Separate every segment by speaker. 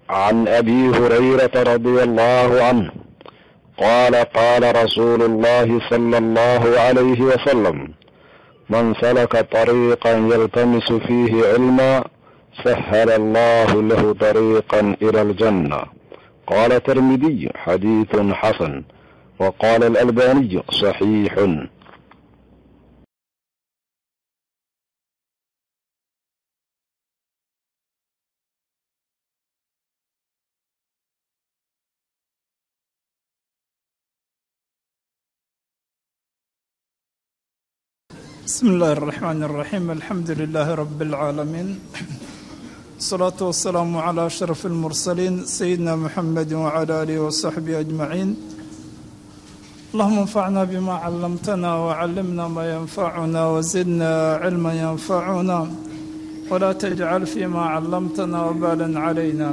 Speaker 1: عن ابي هريره رضي الله عنه قال قال رسول الله صلى الله عليه وسلم من سلك طريقا يلتمس فيه علما سهل الله له طريقا الى الجنه قال الترمذي حديث حسن وقال الالباني صحيح
Speaker 2: بسم الله الرحمن الرحيم الحمد لله رب العالمين الصلاة والسلام على أشرف المرسلين سيدنا محمد وعلى آله وصحبه أجمعين اللهم انفعنا بما علمتنا وعلمنا ما ينفعنا وزدنا علما ينفعنا ولا تجعل فيما علمتنا وبالا علينا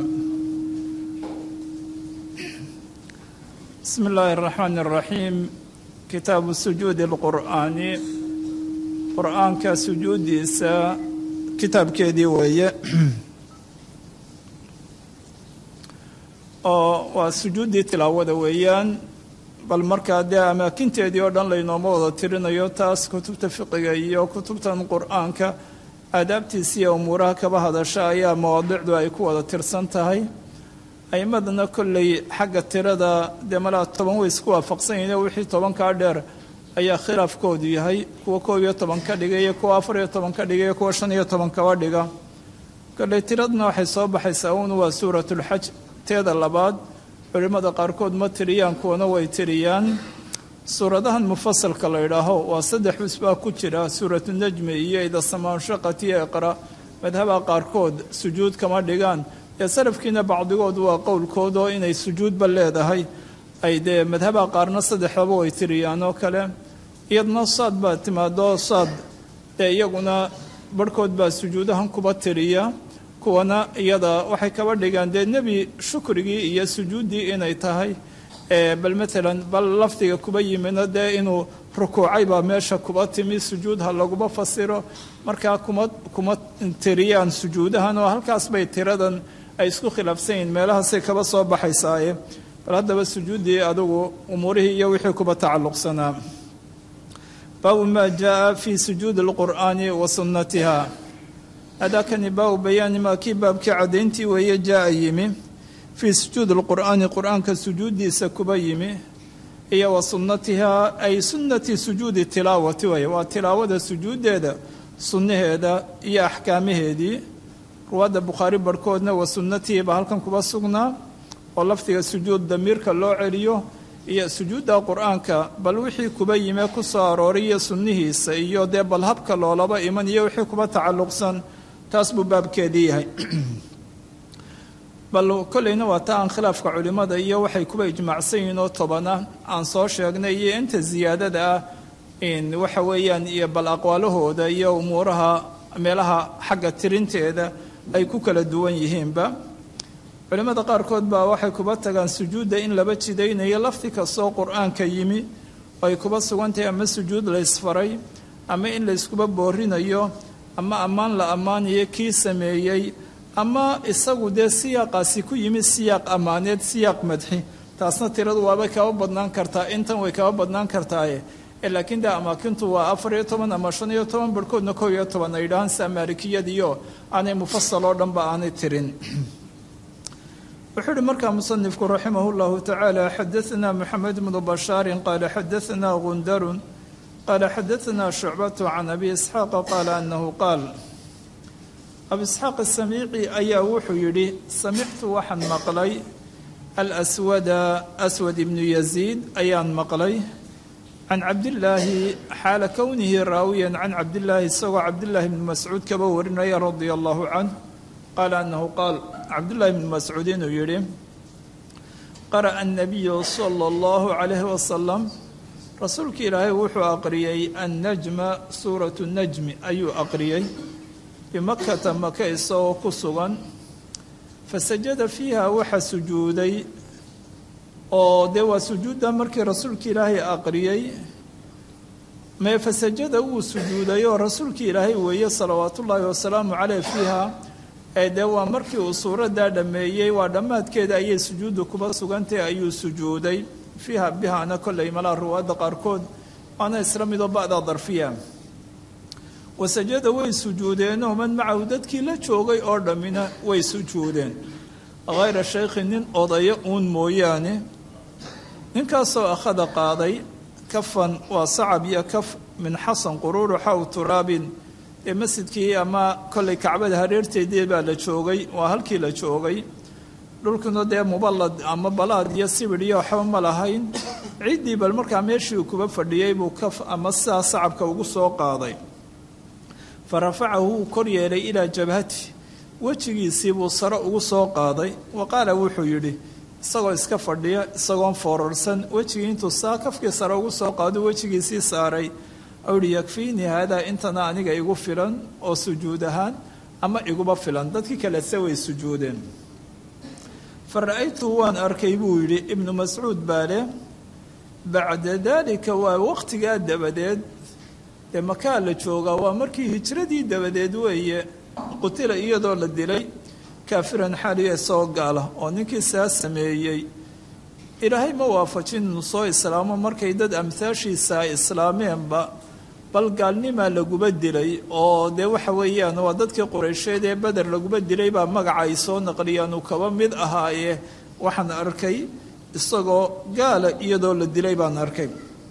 Speaker 2: بسم الله الرحمن الرحيم كتاب سجود القرآن qur-aanka sujuuddiisa kitaabkeedii weeye oo waa sujuuddii tilaawada weeyaan bal markaa dee amaakinteedii oo dhan laynooma wada tirinayo taas kutubta fiqiga iyo kutubtan qur-aanka aadaabtiisa iyo umuuraha kaba hadasha ayaa mawaadicdu ay ku wada tirsan tahay a'imadana kolley xagga tirada dee malaa toban way isku waafaqsan yihiin wixii tobankaa dheer ayaa khilaafkoodu yahay kuwa koob iyo toban ka dhigaya kuwa afar iyo toban ka dhigaya kuwa shan iyo toban kaba dhiga kolley tiradna waxay soo baxaysaa uun waa suuratulxaj teeda labaad culimmada qaarkood ma tiriyaan kuwana way tiriyaan suuradahan mufasalka la idhaaho waa saddex bus baa ku jira suuratu najmi iyo idasamaanshaaqati iyo iqra madhabaha qaarkood sujuud kama dhigaan ee salafkiina bacdigood waa qowlkoodoo inay sujuudba leedahay ay dee madhabaha qaarna saddexdaba way tiriyaan oo kale iyadna saad baa timaado saad dee iyaguna barhkood baa sujuudahan kuba tiriya kuwana iyada waxay kaba dhigaan dee nebi shukrigii iyo sujuuddii inay tahay bal matalan bal lafdiga kuba yimidna dee inuu rukuucay baa meesha kuba timi sujuud ha laguba fasiro markaa kuma kuma tiriyaan sujuudahan oo halkaas bay tiradan ay isku khilaafsan yihiin meelahaasay kaba soo baxaysaaye bal haddaba sujuuddii adugu umuurihii iyo wixii kuba tacalluqsanaa baabu maa jaa fi sujuudi اlqur'aani wa sunnatiha hadaakani baabu bayaani maa kii baabkii caddayntii weeye jaa yimi fii sujuudi اlqur'aani qur'aanka sujuuddiisa kuba yimi iyo wa sunnatihaa ay sunnati sujuudi tilaawati waye waa tilaawada sujuuddeeda sunnaheeda iyo axkaamaheedii ruwaadda bukhaari barhkoodna wa sunnatihi baa halkan kuba sugnaa oo lafdiga sujuud damiirka loo celiyo iyo sujuudda qur-aanka bal wixii kuba yime ku soo arooray iyo sunnihiisa iyo dee bal habka loolaba iman iyo wixii kuba tacalluqsan taas buu baabkeedii yahay bal kolleyna waa ta aan khilaafka culimmada iyo waxay kuba ijmaacsan yihiin oo tobana aan soo sheegnay iyo inta ziyaadada ah in waxa weeyaan iyo bal aqwaalahooda iyo umuuraha meelaha xagga tirinteeda ay ku kala duwan yihiinba culimmada qaarkood baa waxay kuba tagaan sujuudda in laba jidaynayo lafdi kastoo qur-aanka yimi oo ay kuba sugan tahay ama sujuud la ysfaray ama in la yskuba boorinayo ama ammaan la ammaanayo kii sameeyey ama isagu dee siyaaqaasi ku yimi siyaaq ammaaneed siyaaq madxi taasna tiradu waabay kaba badnaan kartaa intan way kaba badnaan kartaaye laakiin dee amaakintu waa afar iyo toban ama shan iyo toban barhkoodna kow iyo toban ay dhahaan saa maalikiyadiyo aanay mufasal oo dhanba aanay tirin wuxuu uhi markaa musanifku raximah اllahu tacaala xadaثna moxamed bnu bashaarin qaala xadaثna gundarun qaala xadaثna shucbatu can abi isxaaqa qaala anahu qaal abi isxaaq asamiici ayaa wuxuu yidhi samictu waxaan maqlay alswada aswad ibnu yaziid ayaan maqlay can cabdillaahi xaala kownihi raawiyan can cabdillaahi isagoo cabdillaahi bni mascuud kaba warinaya radia allahu canh qaala anahu qaal cabdullaahi bni mascuud inuu yidhi qara'a annabiyu sala allahu calayhi wasalam rasuulka ilaahay wuxuu aqriyey annajma suuratu najmi ayuu aqriyey bimakata maka isagoo ku sugan fasajada fiiha waxa sujuuday oo dee waa sujuudda markii rasuulka ilaahay aqriyey mee fasajada wuu sujuuday oo rasuulkii ilaahay weeye salawaatullaahi wasalaamu caleyh fiiha ee dee waa markii uu suuraddaa dhammeeyey waa dhammaadkeeda ayay sujuuddu kuba sugantahay ayuu sujuuday fiiha bihaana kollay malaa ruwaadda qaarkood waana isla midoo ba'da darfiya wasajada way sujuudeenoo man macahu dadkii la joogay oo dhammina way sujuudeen hayra shaykhi nin odayo uun mooyaane ninkaasoo akhada qaaday kafan waa sacab iyo kaf min xasan quruuru xaw turaabin ee masjidkii ama kollay kacbada hareerteedii baa la joogay waa halkii la joogay dhulkuna dee muballad ama balaad iyo sibidh iyo waxba ma lahayn ciddii bal markaa meeshii uu kuba fadhiyey buu kaf ama sidaa sacabka ugu soo qaaday fa rafacahu wuu kor yeelay ilaa jabhati wejigiisii buu sare ugu soo qaaday wa qaala wuxuu yidhi isagoo iska fadhiya isagoon foorarsan wejigii intuu saa kafkii sare ugu soo qaado wejigiisii saaray ou yihi yakfiinii haadaa intana aniga igu filan oo sujuud ahaan ama iguba filan dadkii kalese way sujuudeen fa ra-aytuhu waan arkay buu yidhi ibnu mascuud baa leh bacda daalika waa waqtigaa dabadeed dee makaa la joogaa waa markii hijradii dabadeed weeye qutila iyadoo la dilay kaafiran xaaliya isagoo gaala oo ninkii saa sameeyey ilaahay ma waafajin inuu soo islaamo markay dad amhaashiisa ay islaameenba bal gaalnimaa laguba dilay oo dee waxa weeyaan waa dadkii qureysheed ee beder laguba dilay baa magaca ay soo naqliyaan uu kaba mid ahaaye waxaan arkay isagoo gaala iyadoo la dilay baan arkay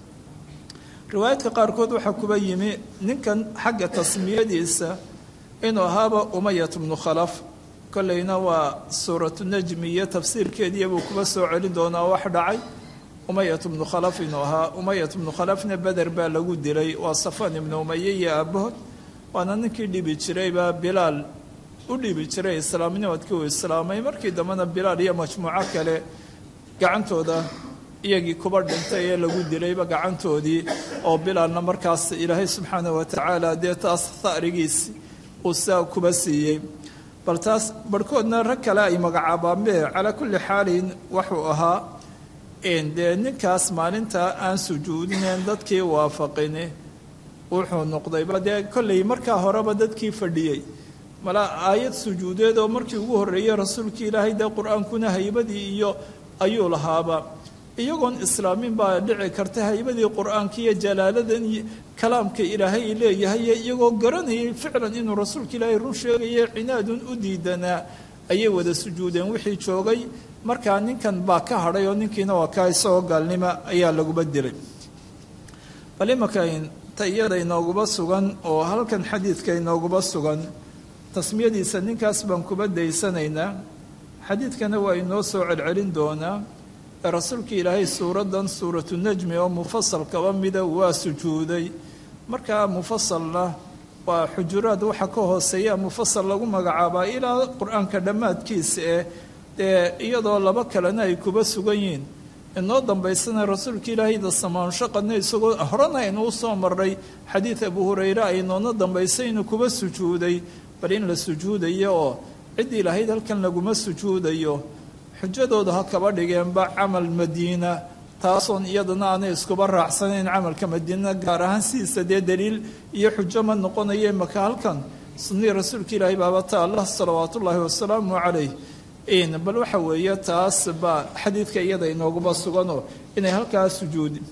Speaker 2: riwaayadka qaarkood waxaa kuba yimi ninkan xagga tasmiyadiisa inuu ahaaba umayat bnu khalaf kollayna waa suuratu najmi iyo tafsiirkeediiya buu kuba soo celin doonaa wax dhacay umayat bnu khalaf inuu ahaa umayat bnu khalafna beder baa lagu dilay waa safan ibnu umaye iyo aabahood waana ninkii dhibi jiraybaa bilaal u dhibi jiray islaamnimadkii uu islaamay markii dambena bilaal iyo majmuuco kale gacantooda iyagii kuba dhintay ee lagu dilayba gacantoodii oo bilaalna markaas ilaahay subxaanah wa tacaala dee taas ha'rigiisi uu saa kuba siiyey bal taas barhkoodna rag kale ay magacaabaanbe calaa kulli xaalin wuxuu ahaa dee ninkaas maalintaa aan sujuudineen dadkii waafaqini wuxuu noqdayba dee kollay markaa horeba dadkii fadhiyey mala aayad sujuudeed oo markii ugu horreeyey rasuulkii ilaahay dee qur-aankuna haybadii iyo ayuu lahaaba iyagoon islaamin baa dhici karta haybadii qur-aanka iyo jalaaladan iyo kalaamka ilaahay leeyahay iyagoo garanayay ficlan inuu rasuulka ilaahay run sheegaya cinaadun u diidanaa ayay wada sujuudeen wixii joogay markaa ninkan baa ka hadhay oo ninkiina waa kaa isagoo gaalnima ayaa laguba dilay bal imanka ta iyada inooguba sugan oo halkan xadiidka inooguba sugan tasmiyadiisa ninkaas baan kuba daysanaynaa xadiidkana waa inoo soo celcelin doonaa ee rasuulka ilaahay suuraddan suuratu najmi oo mufasal kaba mida waa sujuuday markaa mufasalna waa xujuraad waxa ka hooseeya mufasal lagu magacaabaa ilaa qur-aanka dhammaadkiisa eh dee iyadoo laba kalena ay kuba sugan yihiin inoo dambaysana rasuulka ilaahayda samaanshaqadna isagoo horena aynu u soo marray xadiid abu hureyre ay noona dambaysay inuu kuba sujuuday bal in la sujuudayo oo ciddii lahayd halkan laguma sujuudayo xujadooda ha kaba dhigeenba camal madiina taasoon iyadana aanay iskuba raacsanayn camalka madiina gaar ahaan sidiisa dee daliil iyo xujo ma noqonaye maka halkan sunnii rasuulka ilaahay baabata allah salawaat ullaahi wasalaamu calayh bal waxa weeye taas baa xadiidka iyada inooguba suganoo inay halkaa sujuudi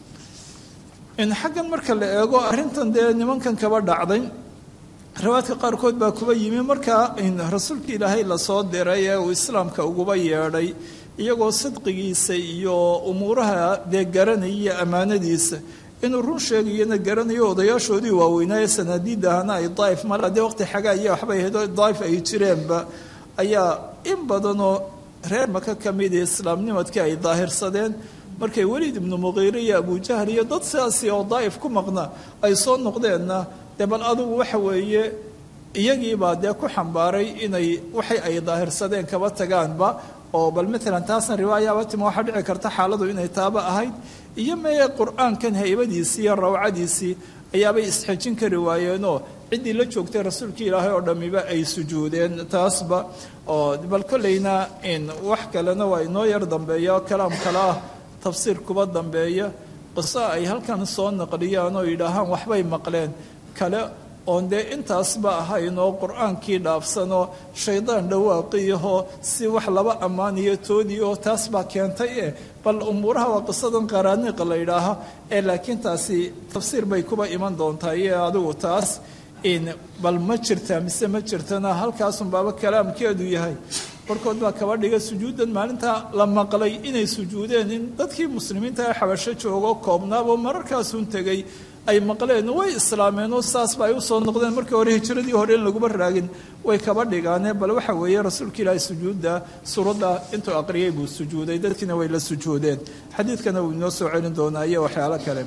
Speaker 2: xaggan marka la eego arrintan dee nimankan kaba dhacday riwaadka qaarkood baa kuba yimi markaa rasuulka ilaahay lasoo diray ee uu islaamka uguba yeedhay iyagoo sidqigiisa iyo umuuraha dee garanaya iyo ammaanadiisa inuu run sheegayana garanayo odayaashoodii waaweynaaye sanaadiidahana ay daa'if mala dee waqti xagaa iyo waxbay ahayd oo daa'if ay jireenba ayaa in badanoo reer maka ka mida islaamnimadkii ay daahirsadeen markay weliid ibnu muqiire iyo abujahl iyo dad sidaasi oo daa'if ku maqna ay soo noqdeenna dee bal adugu waxa weeye iyagiibaa dee ku xambaaray inay waxay ay daahirsadeen kaba tagaanba oo bal maalan taasna riwaayaaba tima waxaa dhici karta xaaladu inay taaba ahayd iyo mee qur-aankan haybadiisii iyo rawcadiisii ayaabay isxejin kari waayeenoo ciddii la joogtay rasuulkii ilaahay oo dhammiba ay sujuudeen taasba oo bal kollayna wax kalena waa inoo yar dambeeya oo kalaam kale ah tafsiir kuba dambeeya qiso ay halkan soo naqliyaan oo yidhaahaan waxbay maqleen kale oon dee intaasba ahayn oo qur-aankii dhaafsanoo shaydaan dhawaaqiyaho si wax laba ammaaniyo toodii oo taas baa keentay eh bal umuuraha waa qisadan qaraaniiqa la yidhaaha ee laakiin taasi tafsiir bay kuba iman doontaa iyo adigu taas bal ma jirtaa mise ma jirtana halkaasun baaba kalaamkeedu yahay barkood baa kaba dhiga sujuuddan maalintaa la maqlay inay sujuudeen in dadkii muslimiinta ee xabasho joogo koobnaabo mararkaasun tegey ay maqleen way islaameenoo saasba ay usoo noqdeen markii hore hijiradii hore in laguma raagin way kaba dhigaane bal waxa weeye rasuulka ilaahi sujuudda suuradda intuu aqriyay buu sujuuday dadkiina way la sujuudeen xadiidkana wuu inoo soo celin doonaa iyo waxyaalo kale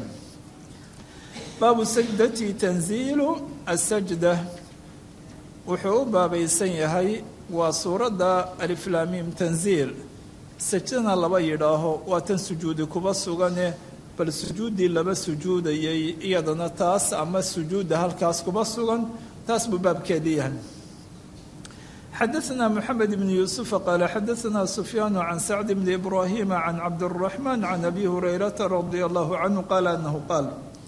Speaker 2: baabu sajdati tanziilu asajda wuxuu u baabaysan yahay waa suuradda aliflaamiim tanziil sajdana laba yidhaaho waa tan sujuudi kuba sugane bal sujuuddii laba sujuudayay iyadana taas ama sujuudda halkaas kuba sugan taas buu baabkeedii yahay xadaثna mxamed bn yuusufa qaala xadaثna sufyaan can sacd bni ibrahima can cabdالraxmaan can abi hurayrata radia allahu canhu qaala anahu qaal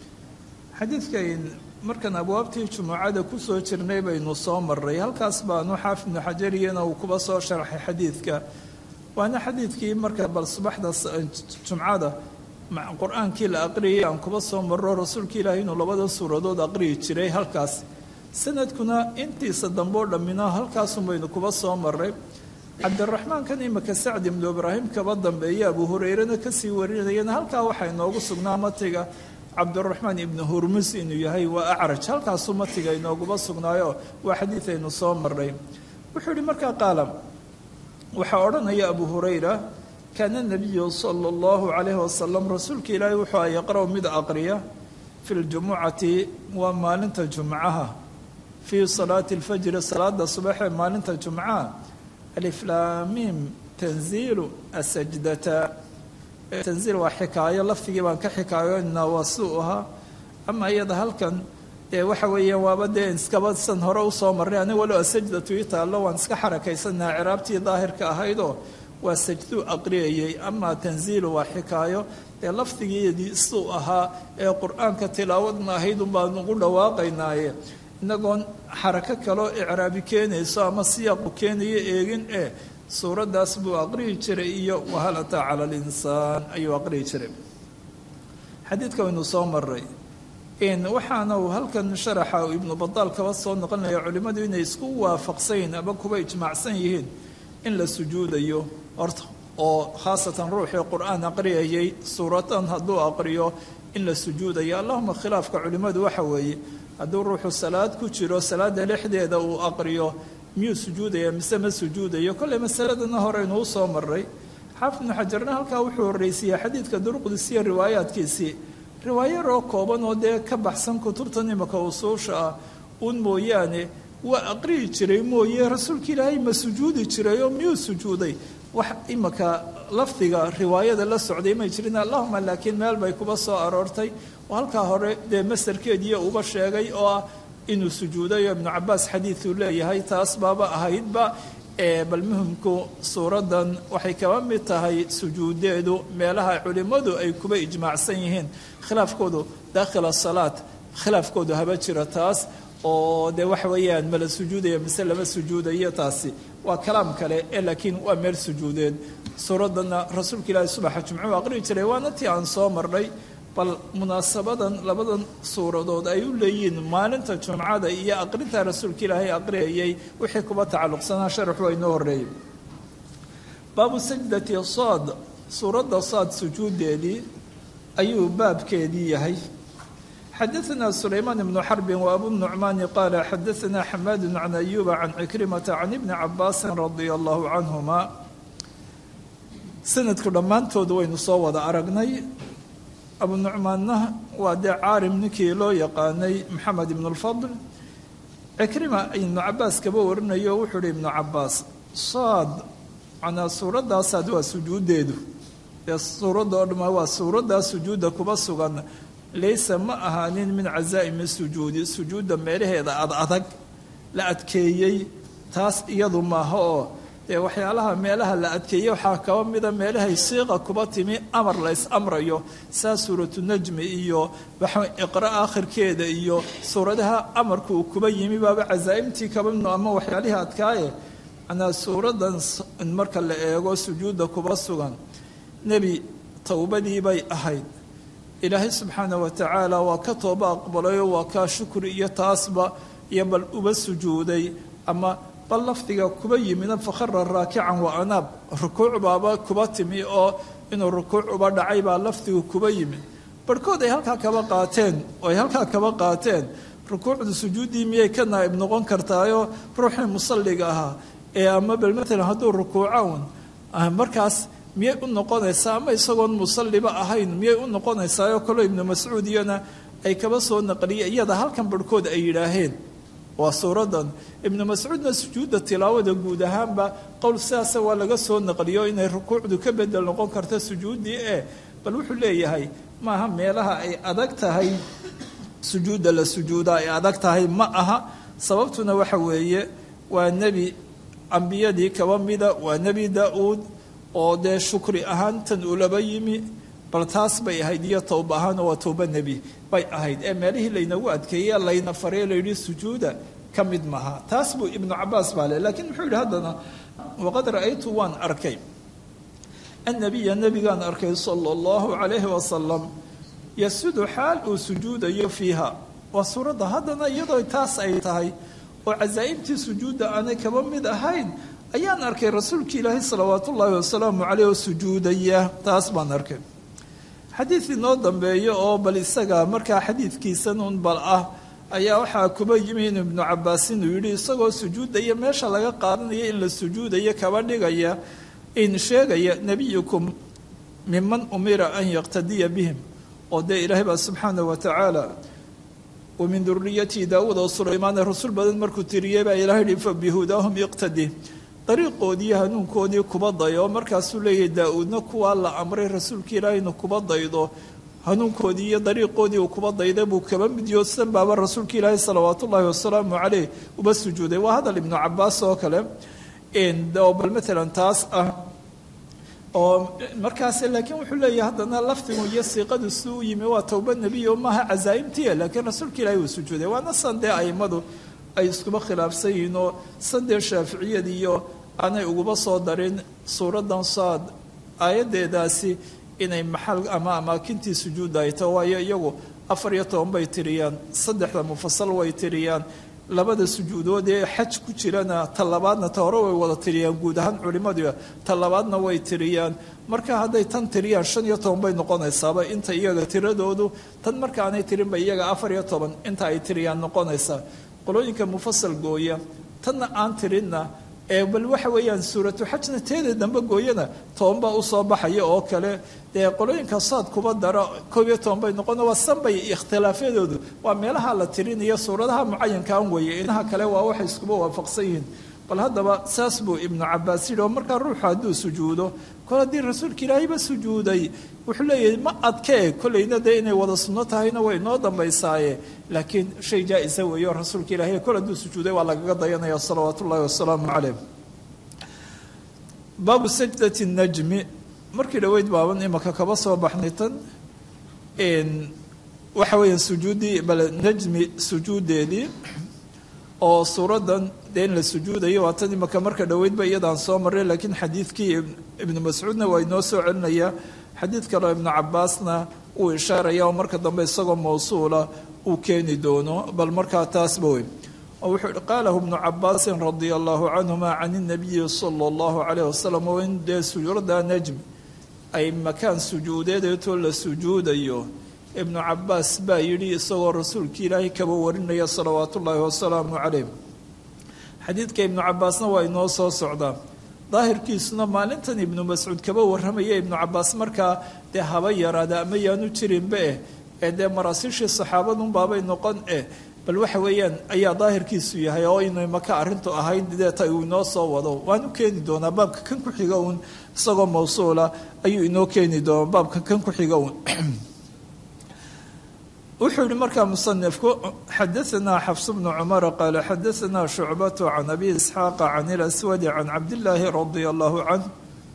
Speaker 2: xadiidkan markaan abwaabtii jumucada kusoo jirnay baynu soo maray halkaas baanu xaafid bnu xajariyana uu kuba soo sharxay xadiidka waana xadiidkii marka bal subaxda jumcada qur-aankii la aqriyay aan kuba soo maro rasuulka ilaahay inuu labada suuradood aqriyi jiray halkaas sanadkuna intiisa dambeo dhammina halkaasun baynu kuba soo maray cabdiraxmaankan imika sacdi ibnu ibraahim kaba dambeeya abu hureyrena kasii warinayana halkaa waxaa inoogu sugnaa matiga cabdiraxmaan ibnu hurmus inuu yahay waa acraj halkaasuu matiga inooguba sugnaayo waa xadiid aynu soo maray wuxuu yihi markaa qaala waxaa odhanaya abu hurayra kaana nabiyu sala allahu calayhi wasalam rasuulka ilaahay wuxuu a yaqra' mid aqriya fi ljumucati waa maalinta jumcaha fii salaati alfajri salaada subaxee maalinta jumcaha aliflaamiim tanziilu asajdata tanziil waa xikaayo laftigii baan ka xikaayoynaa waa suu ahaa ama iyada halkan dee waxa weeyaan waaba dee iskaba san hore usoo marray aniga walow asajdatu ii taallo waan iska xarakaysannaha ciraabtii daahirka ahaydoo waa sajduu aqriyayay ama tanziilu waa xikaayo dee lafdigeedii suu ahaa ee qur-aanka tilaawadna ahayd unbaan ugu dhawaaqaynaaye inagoon xarako kaloo icraabi keenayso ama siyaaqu keenayo eegin ee suuraddaas buu aqriyi jiray iyo wahal ataa cala alinsaan ayuu aqriyi jiray xadiidka waynu soo maray waxaana uu halkan sharaxa ibnu badaal kaba soo noqonaya culimmadu inay isku waafaqsanyihin ama kuba ijmaacsan yihiin in la sujuudayo horta oo khaasatan ruuxii qur-aan aqriyayay suuradan hadduu aqriyo in la sujuudayo allahuma khilaafka culimmadu waxa weeye hadduu ruuxu salaad ku jiro salaada dhexdeeda uu aqriyo miyuu sujuudaya mise ma sujuudayo kolley masaladana horeynu u soo maray xaafid ibnu xajarna halkaa wuxuu horreysiiyey xadiidka duruqdisiyo riwaayaadkiisii riwaayaroo kooban oo dee ka baxsan kutubtan imika usuusha ah uun mooyaane waa aqriyi jiray mooye rasuulka ilaahay ma sujuudi jiray oo miyuu sujuuday wax imika lafdiga riwaayada la socday may jirin allahuma laakiin meel bay kuba soo aroortay oo halkaa hore dee masarkeediiyo uba sheegay oo ah inuu sujuudayo ibnu cabaas xadiiduu leeyahay taas baaba ahaydba bal muhimku suuraddan waxay kaba mid tahay sujuudeedu meelaha culimmadu ay kuba ijmaacsan yihiin khilaafkoodu daakhila salaat khilaafkoodu haba jira taas oo dee waxa weeyaan mala sujuudaya mise lama sujuudayo taasi waa kalaam kale ee laakiin waa meel sujuudeed suuraddanna rasuulka ilaahi subaxa jumcuhu aqriyi jiray waana tii aan soo marnay bal munaasabadan labadan suuradood ay u leeyihiin maalinta jumcada iyo aqrinta rasuulka ilaahay aqriyayay wixii kuba tacalluqsanaa sharax waa inoo horreeyey baabu sajdati saad suuradda saad sujuudeedii ayuu baabkeedii yahay xadaثna sulaymaan ibnu xarbin wa abu nucmaani qaala xadaثna xamaadu can ayuba can cikrimata can ibni cabaasin radia allahu canhuma sanadku dhammaantood waynu soo wada aragnay abu nucmaanna waa dee caarim ninkii loo yaqaanay maxamed ibn اlfadl cikrima ibnu cabaas kaba warinayo wuxuu uhi ibnu cabaas saad manaa suuradaasaad waa sujuudeedu dee suuradda oo dhama waa suuraddaa sujuudda kuba sugan laysa ma ahaanin min cazaa'imi sujuudi sujuudda meelaheeda ad adag la adkeeyey taas iyadu maaha oo dee waxyaalaha meelaha la adkeeyey waxaa kaba mida meelahay siiqa kuba timi amar la is amrayo saa suuratu najmi iyo iqra aakhirkeeda iyo suuradaha amarka uu kuba yimi baaba casaa'imtii kaba mid ama waxyaalihii adkaaye manaa suuradan marka la eego sujuudda kuba sugan nebi towbadii bay ahayd ilaahay subxaana wa tacaala waa ka tooba aqbalayo waa kaa shukri iyo taasba iyo bal uba sujuuday ama bal lafdiga kuba yimina fakhara raakican wa anaab rukuuc baaba kuba timi oo inuu rukuuc uba dhacay baa lafdigu kuba yimid barhkood ay halkaa kaba qaateen oo ay halkaa kaba qaateen rukuucdu sujuuddii miyay ka naa'ib noqon kartaayoo ruuxii musalliga ahaa ee ama bal matalan hadduu rukuuca un markaas miyay u noqonaysaa ama isagoon musalliba ahayn miyay u noqonaysaayoo kaloo ibnu mascuud iyana ay kaba soo naqliyeen iyada halkan barhkood ay yidhaaheen waa suuradan ibnu mascuudna sujuudda tilaawada guud ahaanba qowl sidaasa waa laga soo naqliyo inay rukuucdu ka bedel noqon karta sujuuddii ee bal wuxuu leeyahay maaha meelaha ay adag tahay sujuudda la sujuuda ay adag tahay ma aha sababtuna waxa weeye waa nebi ambiyadii kaba mida waa nebi daa-uud oo dee shukri ahaan tan ulaba yimi bal taas bay ahayd iyo towba ahaan waa towba nebi bay ahayd ee meelihii laynagu adkeeye layna farey layidhi sujuuda ka mid maha taas buu ibnu cabaas baa le lakiin muxuu yidhi haddana waqad ra'aytu waan arkay annabiya nebigaan arkay sala allahu calayhi wasalam yasudu xaal uu sujuudayo fiiha waa suuradda haddana iyadoo taas ay tahay oo casaa'ibtii sujuudda aanay kaba mid ahayn ayaan arkay rasuulki ilaahay salawaat ullaahi wasalaamu caleyh oo sujuudaya taas baan arkay xadiid inoo dambeeyo oo bal isaga markaa xadiidkiisan un bal ah ayaa waxaa kuba yimi in ibnu cabaas inuu yidhi isagoo sujuudaya meesha laga qaadanaya in la sujuudaya kaba dhigaya in sheegaya nebiyukum miman umira an yaqtadiya bihim oo dee ilaahay baa subxaanah wa tacaala wa min duriyati daawuud oo sulaymaane rasul badan markuu tiriyey baa ilahay yihi fa bihudaahum iqtadi dariiqoodii hanuunkoodii kuba dayo markaasuu leeyahay daa-uudna kuwaa la amray rasuulka ilaahay inu kuba daydo hanuunkoodii iyo dariiqoodii uu kuba dayda buu kaba midyo san baaba rasuulka ilaahay salawaat ullaahi wasalaamu caleyh uba sujuuday waa hadal ibnu cabaas oo kale oo bal matalan taas ah oo markaas laakiin wuxuu leeyahay haddana lafdigu iyo siiqadu si u yimi waa towba nebiyo maaha casaa'imtiya laakiin rasuulka ilaahay uu sujuuday waana san dee aimadu ay iskuba khilaafsan yihiin oo sandee shaaficiyad iyo aanay uguba soo darin suuraddan saad aayaddeedaasi inay maxal ama amaakintii sujuudda ay taho waayo iyagu afar iyo toban bay tiriyaan saddexda mufasal way tiriyaan labada sujuudood ee xaj ku jirana ta labaadna ta hore way wada tiriyaan guud ahaan culimmadu ta labaadna way tiriyaan marka hadday tan tiriyaan shan iyo toban bay noqonaysaaba inta iyaga tiradoodu tan marka aanay tirinba iyaga afar iyo toban inta ay tiriyaan noqonaysaa qolooyinka mufasal gooya tanna aan tirinna ee bal waxa weeyaan suuratu xajna teeda dambe gooyana toban baa usoo baxaya oo kale dee qolooyinka saad kuba dara koob iyo toban bay noqon waa sanbay ikhtilaafyadoodu waa meelaha la tirinayo suuradaha mucayankaan weeye inaha kale waa waxay iskuba waafaqsan yihiin bal haddaba saas buu ibnu cabaas yidhi oo markaa ruuxu hadduu sujuudo kol haddii rasuulka ilaahayba sujuuday wuxuu leeyahay ma adkee kollayna dee inay wada sunno tahayna way noo dambaysaaye laakiin shay jaa-isa weeyo rasuulka ilaahay kol hadduu sujuuday waa lagaga dayanaya salawaatu ullahi wasalaamu caleyh baabu sajdati najmi markii dhoweyd baaban imaka kaba soo baxnay tan waxa weeyaan sujuuddii bal najmi sujuuddeedii oo suuraddan dee in la sujuudayo waa tan imaka marka dhoweydba iyadaan soo marray laakiin xadiidkii ibnu mascuudna waa inoo soo celinaya xadiid kaleo ibnu cabaasna uu ishaaraya oo marka dambe isagoo mawsuula uu keeni doono bal markaa taasba wey oo wuxuu hi qaalahu ibnu cabaasin radia allahu canhuma can inabiyi sala allahu calayh wasalam oo in dee suuradda najm ay makaan sujuudeedeetoo la sujuudayo ibnu cabaas baa yidhi isagoo rasuulkii ilaahay kaba warinaya salawaatu ullaahi wasalaamu calayh xadiidka ibnu cabaasna waa inoo soo socdaa daahirkiisuna maalintan ibnu mascuud kaba warramaya ibnu cabaas markaa dee haba yaraada ama yaanu jirinba eh ee dee maraasiishii saxaabadunbaabay noqon eh bal waxa weeyaan ayaa daahirkiisu yahay oo inay maka arrintu ahayn deeta uu inoo soo wado waan u keeni doonaa baabka kan ku xiga uun isagoo mawsuula ayuu inoo keeni doonaa baabka kan ku xiga uun wuxuu yihi markaa musanifku xadaanaa xafs bnu cumara qaala xadaanaa shucbatu can abi isxaaqa can ilaswadi can cabdillaahi radia allahu canh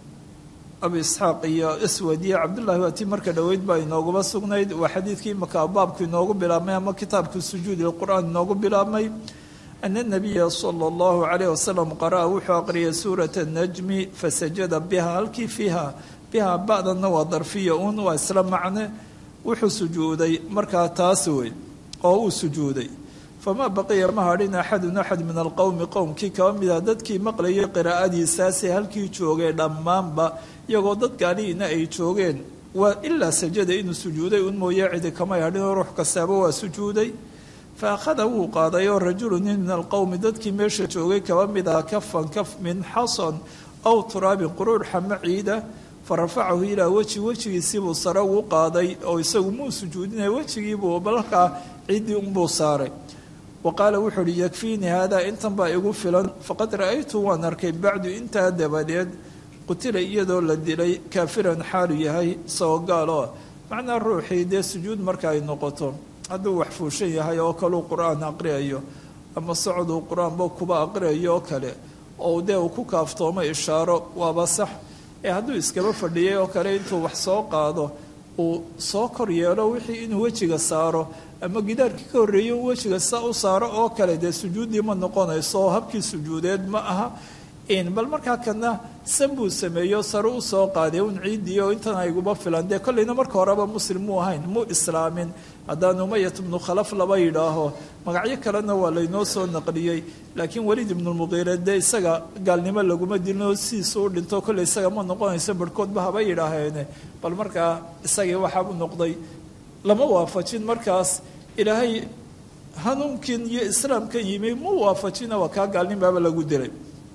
Speaker 2: abi isxaaq iyo aswad iyo cabdullahi waa tii marka dhoweyd baa inooguba sugnayd waa xadiidkii markaa baabku inoogu bilaabmay ama kitaabku sujuudi lqur'aan inoogu bilaabmay ana nabiya sala allahu calayh wasalam qara'a wuxuu aqriyay suurata najmi fasajada biha halkii fiiha biha ba'danna waa darfiya un waa isla macne wuxuu sujuuday markaa taas wey oo uu sujuuday famaa baqiya ma hadhin axadun axad min alqowmi qowmkii kaba mida dadkii maqlayay qiraa'adiisaasi halkii joogay dhammaanba iyagoo dad gaalihiina ay joogeen waa ilaa sajada inuu sujuuday un mooye cidi kamay hadhinoo ruux kastaaba waa sujuuday fa akhada wuu qaaday oo rajulu nin min alqowmi dadkii meesha joogay kaba mid aha kafan kaf min xasan aw turaabin quruur xama ciida farafacahu ilaa weji wejigiisiibuu sare ugu qaaday oo isagu muu sujuudinaya wejigiibuu balkaa ciddii unbuu saaray wa qaala wuxuu uhi yakfiinii haadaa intan baa igu filan faqad ra'aytu waan arkay bacdu intaa dabadeed qutila iyadoo la dilay kaafiran xaalu yahay isagoo gaal oo macnaa ruuxii dee sujuud marka ay noqoto hadduu wax fuushan yahay oo kaleu qur-aan aqriyayo ama socoduu qur-aanba kuba aqriyayo oo kale oo dee uu ku kaaftoomo ishaaro waaba sax ee hadduu iskaba fadhiyay oo kale intuu wax soo qaado uu soo kor yeelo wixii inuu wejiga saaro ama gidaarkii ka horreeyey uu wejiga sa u saaro oo kale dee sujuuddii ma noqonayso oo habkii sujuudeed ma aha bal markaa kana san buu sameeyo sare u soo qaaday un ciiddii oo intan ayguba filan dee kollayna marka horeba muslim muu ahayn muu islaamin haddaan umayat ibnu khalaf laba yidhaaho magacyo kalena waa laynoo soo naqliyey laakiin weliid ibnulmuqiire dee isaga gaalnimo laguma dilino sidiisu u dhinto kolley isaga ma noqonayso barhkoodba haba yidhaaheene bal markaa isagii waxaa u noqday lama waafajin markaas ilaahay hanuunkin iyo islaamkan yimi mu waafajina waa kaa gaalnimaaba lagu dilay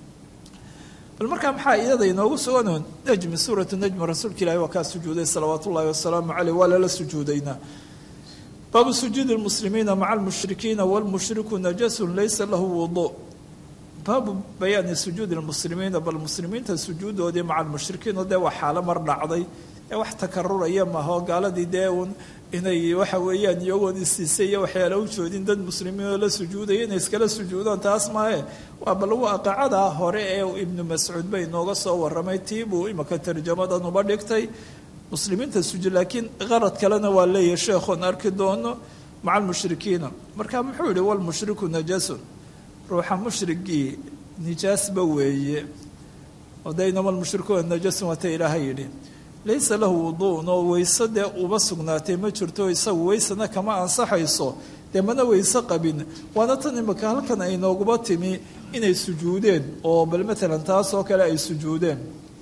Speaker 2: bal markaa maxaa iyada inoogu sugan najmi suuratu najmi rasuulka ilahi waa kaa sujuuday salawaat ullahi wasalaamu caleyh waa lala sujuudaynaa baabu sujuudi lmuslimiina maca almushrikiina walmushriku najasun laysa lahu wudu baabu bayaani sujuudi lmuslimiina bal muslimiinta sujuudoodii maca almushrikiin oo dee waa xaalo mar dhacday ee wax takaruraya maaho gaaladii dee uun inay waxa weeyaan iyagoon isiisay iyo waxyaala u joodin dad muslimiin oo la sujuudaya inay iskala sujuudaan taas maahe waa bal waaqacada hore ee ibnu mascuud bay inooga soo waramay tii buu imaka tarjamadan uba dhigtay muslimiinta sujuud laakiin qarad kalena waa leeyahay sheekhoon arki doono maca almushrikiina marka muxuu yihi walmushriku najasun ruuxa mushrigii nijaasba weeye odaynama almushrikuuna najasun waata ilaaha yidhi laysa lahu wuduun oo weyse dee uba sugnaatay ma jirto isagu weysena kama ansaxayso dee mana weyse qabin waana tan imika halkan ay nooguba timi inay sujuudeen oo bal matalan taas oo kale ay sujuudeen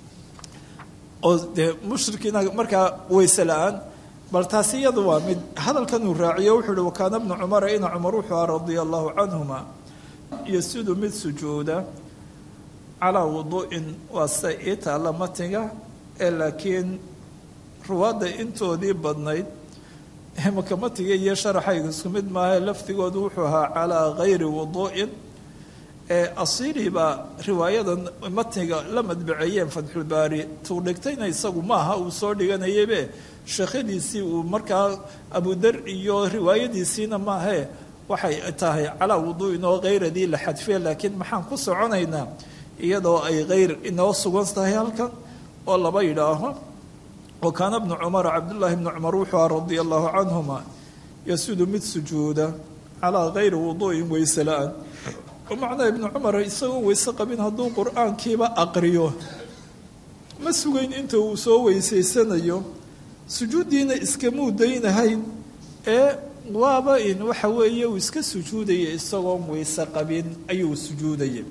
Speaker 2: oo dee mushrikiina markaa weyse la-aan bal taasi iyadu waa mid hadalkan uu raaciyo wuxuu uhi wakaana bnu cumara ina cumar wuxuu aha radia allahu canhuma yasudu mid sujuuda calaa wuduu'in waa sida ii taalla matiga ee laakiin ruwaadda intoodii badnayd makamatiga iyo sharaxayga isku mid maaha lafdigoodu wuxuu ahaa calaa gayri wuduu'in ee asiili baa riwaayadan matniga la madbaceeyeen fatxulbaari tuu dhigtayna isagu maaha uu soo dhiganayaybe sheekhadiisii uu markaa abudar iyo riwaayadiisiina maahee waxay tahay calaa wuduu'in oo hayradii la xadfiya laakiin maxaan ku soconaynaa iyadoo ay hayr inoo sugan tahay halkan oo laba yidhaaho wa kaana bnu cumara cabdullaahi bnu cumar wuxuu aha radia allahu canhuma yasudu mid sujuuda calaa gayri wuduu'in weyse la-aan oo macnaa ibnu cumar isagoo weyse qabin hadduu qur-aankiiba aqriyo ma sugayn inta uu soo weysaysanayo sujuuddiina iskamuu daynahayn ee waaba in waxa weeye uu iska sujuudaya isagoon weyse qabin ayuu sujuudaya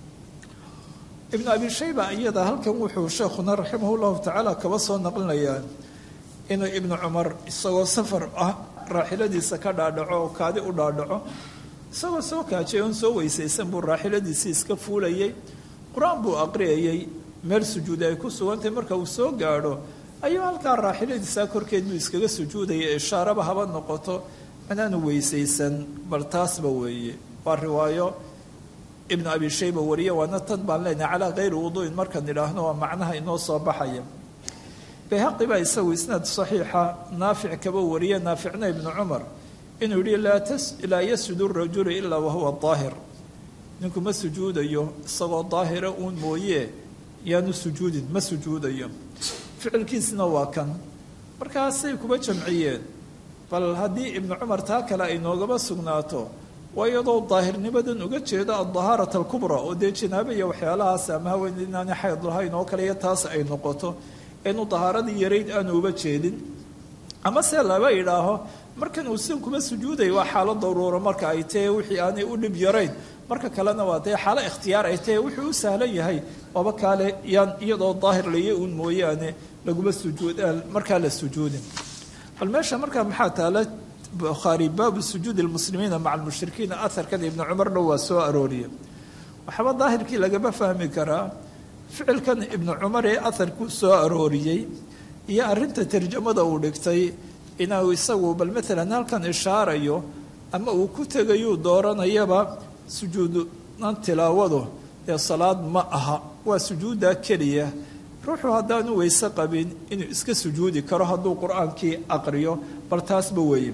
Speaker 2: ibnu abi shayba iyada halkan wuxuu sheekhuna raximah llahu tacaala kaba soo naqlinayaa inuu ibnu cumar isagoo safar ah raaxiladiisa ka dhaadhaco oo kaadi u dhaadhaco isagoo soo kaajay oon soo weysaysan buu raaxiladiisii iska fuulayay qur-aan buu aqriyayay meel sujuudi ay ku sugantahay marka uu soo gaadho ayuu halkaa raaxiladiisaa korkeed buu iskaga sujuudaya ishaaraba haba noqoto inaanu weysaysan bal taasba weeye waa riwaayo ibnu abi shayba wariye waana tan baan leenahay calaa kayri wuduu'in markaan idhaahno waa macnaha inoo soo baxaya bayhaqi baa isagu isnaad saxiixa naafic kaba wariye naaficna ibnu cumar inuu yihi laa yasjudu rajulu ilaa wahuwa daahir ninku ma sujuudayo isagoo daahira uun mooye yaanu sujuudin ma sujuudayo ficilkiisna waa kan markaasay kuba jamciyeen bal haddii ibnu cumar taa kale ay noogaba sugnaato waa iyadoo daahirnimadan uga jeedo adahaarat alkubra oo dee janaabo iyo waxyaalahaas ama haween inaani xayd lahayn oo kale iyo taas ay noqoto inu dahaaradii yarayd aanu uba jeedin ama se laba idhaaho markan uu sin kuma sujuuday waa xaalo daruuro marka ay tahe wixii aanay u dhib yarayn marka kalena waa dee xaalo ikhtiyaar ay tahe wuxuu u sahlan yahay waaba kaale yaan iyadoo daahir laya uun mooyaane laguma sujuud markaa la sujuudin bal meesha markaa maxaa taala bukhaari baabu sujuudi lmuslimiina maca almushrikiina aharkan ibnu cumarna waa soo arooriye waxaaba daahirkii lagama fahmi karaa ficilkan ibnu cumar ee aharku soo arooriyey iyo arrinta tarjamada uu dhigtay inuu isagu bal maalan halkan ishaarayo ama uu ku tegayuu dooranayaba sujuudunan tilaawadu ee salaad ma aha waa sujuuddaa keliya ruuxu haddaanu weyse qabin inuu iska sujuudi karo hadduu qur-aankii aqriyo bal taasba weeye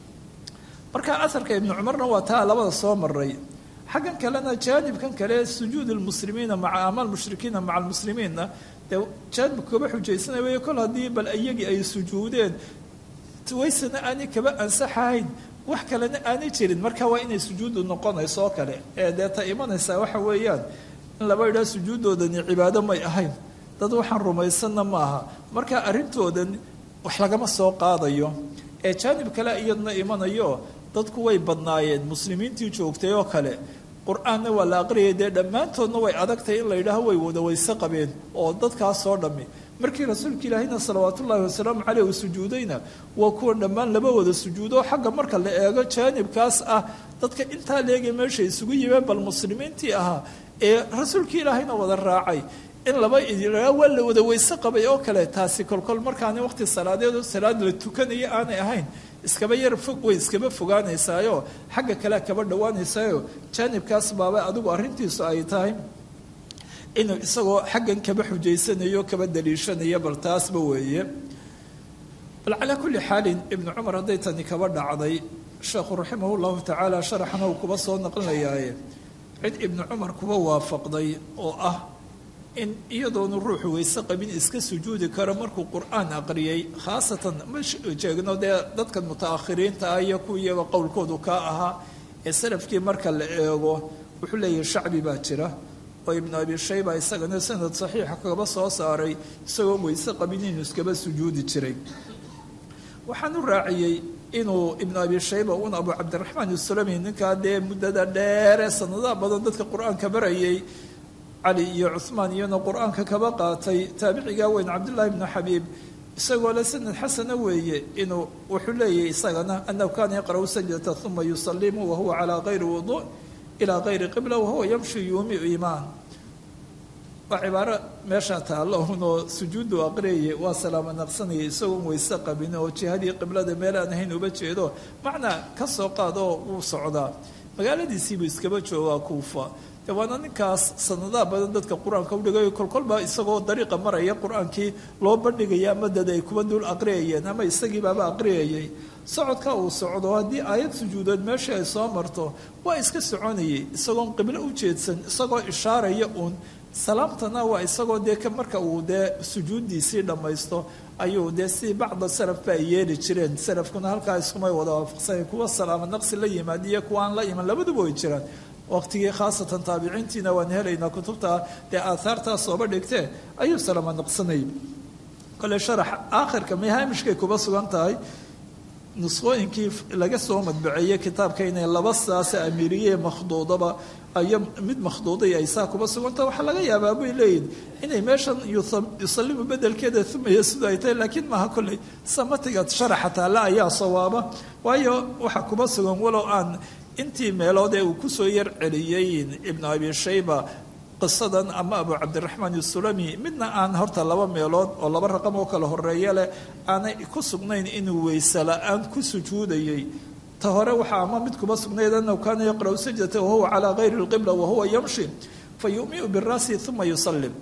Speaker 2: marka aharka ibnu cumarna waa taa labada soo maray xaggan kalena jaanibkan kale sujuud lmuslimiina maca ama almushrikiina maca almuslimiinna dee jaanibka kaba xujaysanaya wey kol haddii bal iyagii ay sujuudeen waysana aanay kaba ansaxahayn wax kalena aanay jirin marka waa inay sujuudu noqonayso oo kale ee dee ta imanaysaa waxa weeyaan in laba idhaa sujuuddoodani cibaado may ahayn dad waxaan rumaysanna ma aha marka arrintoodan wax lagama soo qaadayo ee jaanib kale iyadna imanayo dadku way badnaayeen muslimiintii joogtay oo kale qur-aanna waa la aqriyay dee dhammaantoodna way adagtahay in la yidhaaho way wada wayse qabeen oo dadkaasoo dhammi markii rasuulka ilaahina salawaatu ullaahi wasalaamu caleyh uu sujuudayna waa kuwan dhammaan laba wada sujuudo xagga marka la eego jaanibkaas ah dadka intaa leegay meesha isugu yimeen bal muslimiintii ahaa ee rasuulkii ilaahayna wada raacay in laba idilaa waa la wada weyse qabay oo kale taasi kolkol markaani waqti salaadeed oo salaad la tukanayo aanay ahayn iskaba yar fog way iskaba fogaanaysaayo xagga kale kaba dhowaanaysaayo jaanibkaas baaba adigu arrintiisu ay tahay inuu isagoo xaggan kaba xujaysanayo kaba daliishanayo bal taasba weeye bal calaa kulli xaalin ibnu cumar hadday tani kaba dhacday sheekhu raximah llahu tacaala sharaxna uu kuba soo naqlinayaaye cid ibnu cumar kuba waafaqday oo ah in iyadoonu ruuxu weyse qabin iska sujuudi karo markuu qur-aan aqriyay khaasatan ma jeegno dee dadkan muta-akhiriinta ah iyo kuwa iyaga qowlkoodu kaa ahaa ee salafkii marka la eego wuxuu leeyahay shacbi baa jira oo ibnu abi shayba isagana sanad saxiixa kaba soo saaray isagoon weyse qabin inuu iskaba sujuudi jiray waxaan u raaciyey inuu ibnu abi shayba un abu cabdiraxmaan isulami ninkaa dee muddada dheeree sanadaha badan dadka qur-aanka barayay cali iyo cuhmaan iyana qur-aanka kaba qaatay taabicigaa weyn cabdullaahi bnu xabiib isagoo le sanad xasana weeye inuu wuxuu leeyahy isagana anahu kaana yaqra'u sajdata uma yusalimu wahuwa calaa kayri wudu ilaa kayri qibla wahuwa yamshi yuumiu imaan waa cibaaro meeshaa taalla unoo sujuuddu aqriyaya waa salaamo naqsanaya isagoon weyse qabin oo jihadii qiblada meel aan ahayn uba jeedo macnaa ka soo qaadoo wuu socdaa magaaladiisiibuu iskaba joogaa kuufa de waana ninkaas sanadaha badan dadka qur-aanka udhigayo kolkolba isagoo dariiqa maraya qur-aankii loo bandhigaya ama dad ay kuba dul aqriyayeen ama isagiibaaba aqriyayay socodka uu socdo haddii aayad sujuudood meeshii ay soo marto waa iska soconayay isagoon qiblo u jeedsan isagoo ishaaraya uun salaamtana waa isagoo dee marka uu dee sujuuddiisii dhammaysto ayuu dee si bacda salafba ay yeeli jireen salafkuna halkaa iskumay wada waafaqsanayn kuwa salaamo naqsi la yimaad iyo kuwa aan la iman labaduba way jiraan waqtigii khaasatan taabiciintiina waan helaynaa kutubta dee aaaartaa sooba dhigtee ayuu salaamo naqsanayay kole sharax aakhirka mahaamishkay kuba sugan tahay nusqooyinkii laga soo madbaceeyey kitaabka inay laba saase amiiriye makhduudaba ayo mid makhduuday ay saa kuba suganta waxaa laga yaabaa bay leeyihin inay meeshan yusalimu bedelkeeda umaya sida ay tahay laakiin maaha kolley samatiga sharaxa taalla ayaa sawaaba waayo waxaa kuba sugan walow aan intii meelood ee uu kusoo yar celiyey ibnu abi shayba qisadan ama abu cabdiraxmaan isulami midna aan horta laba meelood oo laba raqam oo kala horeeya leh aanay ku sugnayn inuu weyse la-aan ku sujuudayay ta hore waxaa ama mid kuma sugnayd anahu kaana yaqra'u sajdata wahuwa calaa kayri lqibla wahuwa yamshi fa yumiu bira'si uma yusalim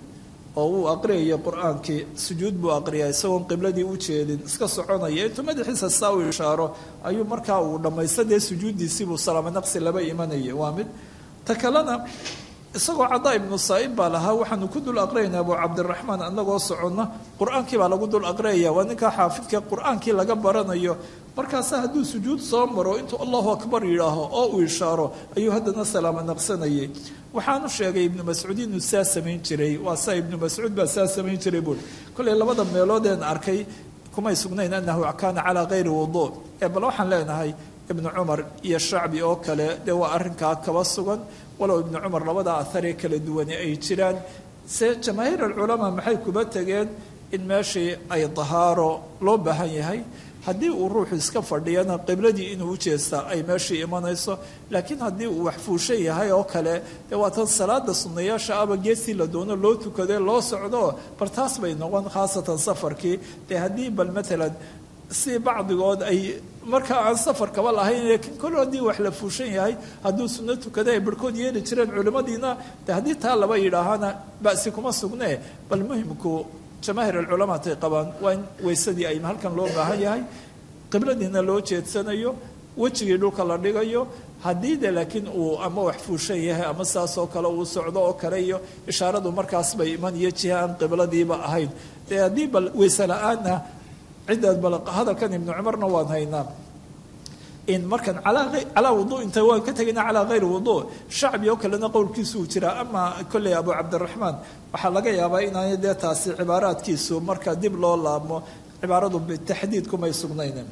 Speaker 2: oo uu aqriyaya qur-aankii sujuud buu aqriyaa isagoon qibladii u jeedin iska soconaya intuu madaxiisa saa u ishaaro ayuu markaa uu dhammaysta dee sujuuddiisiibuu salaamo naqsi laba imanaya waa mid ta kalena isagoo cadaa ibnu saa'ib baa lahaa waxaanu ku dul aqriyaynaa abu cabdiraxmaan anagoo soconna qur-aankii baa lagu dul aqriyaya waa ninkaa xaafidka qur-aankii laga baranayo markaasa hadduu sujuud soo maro intuu allahu akbar yidhaaho oo uu ishaaro ayuu haddana salaamo naqsanayay waxaanu sheegay ibnu mascuud inuu saa samayn jiray waa saa ibnu mascuud baa saa samayn jiray buuri kollay labada meeloodeen arkay kumay sugnayn anahu kaana calaa kayri wuduu ee bal waxaan leenahay ibnu cumar iyo shacbi oo kale dee waa arrinkaa kaba sugan walow ibnu cumar labada aharee kala duwane ay jiraan se jamaahiir alculamaa maxay kuba tegeen in meeshii ay dahaaro loo baahan yahay haddii uu ruuxu iska fadhiyana qibladii inuu u jeestaa ay meeshii imanayso laakiin haddii uu waxfuushan yahay oo kale dee waa tan salaada sunnayaasha aba geestii la doono loo tukade loo socdo bal taas bay noqon khaasatan safarkii dee haddii bal matalan si bacdigood ay markaa aan safar kaba lahayn laakiin kol haddii wax la fuushan yahay hadduu sunno tukada ay barhkood yeeli jireen culimmadiina de haddii taa laba yidhaahana ba'si kuma sugnee bal muhimku jamaahiir alculamaa tay qabaan waa in weysadii ay halkan loo baahan yahay qibladiina loo jeedsanayo wejigii dhulka la dhigayo haddii de laakiin uu ama wax fuushan yahay ama saas oo kale uu socdo oo kale iyo ishaaradu markaas bay iman iyo jiha aan qibladiiba ahayn dee haddii bal weyse la-aanna ciddaad bal hadalkan ibnu cumarna waan haynaa in markan calaa wuduu inta waan ka tegayna calaa hayri wuduu shacbi oo kalena qowlkiisuu jiraa ama kolley abu cabdiraxmaan waxaa laga yaabaa inaanay dee taasi cibaaraadkiisu marka dib loo laabmo cibaaradu bitaxdiid kumay sugnayn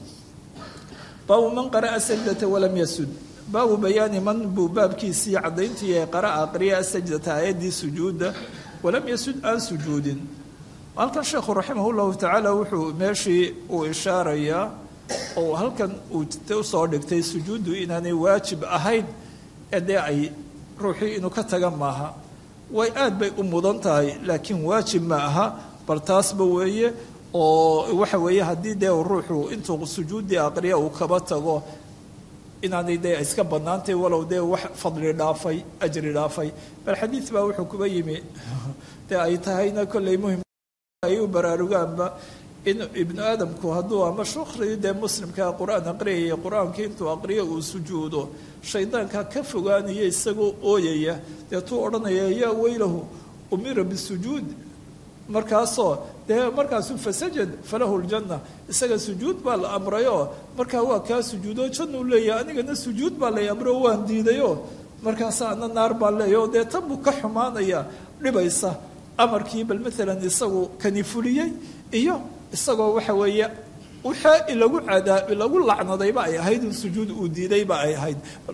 Speaker 2: baabu man qara'a sajdata walam yasud baabu bayaani man buu baabkiisii caddayntii ee qara'a aqriya sajdata aayaddii sujuudda walam yasud aan sujuudin halkan sheekhu raximah llahu tacaala wuxuu meeshii uu ishaarayaa oo halkan uu usoo dhigtay sujuuddu inaanay waajib ahayn ee dee ay ruuxii inuu ka taga maaha way aad bay u mudan tahay laakiin waajib ma aha bal taasba weeye oo waxa weeye haddii dee ruuxu intuu sujuuddii aqriya uu kaba tago inaanay dee iska bannaantay walow dee wax fadli dhaafay ajri dhaafay bal xadiid baa wuxuu kuba yimi dee ay tahayna kolley muhim ay u baraarugaanba in ibnu aadamku hadduu ama shukri dee muslimkaa qur-aan aqriyaya qur-aankii intuu aqriyo uu sujuudo shaydaanka ka fogaanaya isagoo ooyaya deetuu odhanaya yaa weylahu umira bisujuud markaasoo dee markaasuu fasajad falahu ljanna isaga sujuud baa la amrayoo markaa waa kaa sujuudo jannuu leeyahay anigana sujuud baa lay amro waan diidayoo markaasa ana naar baan leeyaho dee tan buu ka xumaanaya dhibaysa amarkii bal maalan isagu kani fuliyey iyo isagoo waxa weeye waxaa lagu cadaa lagu lacnadayba ay ahayd in sujuud uu diidayba ay ahayd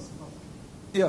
Speaker 2: ya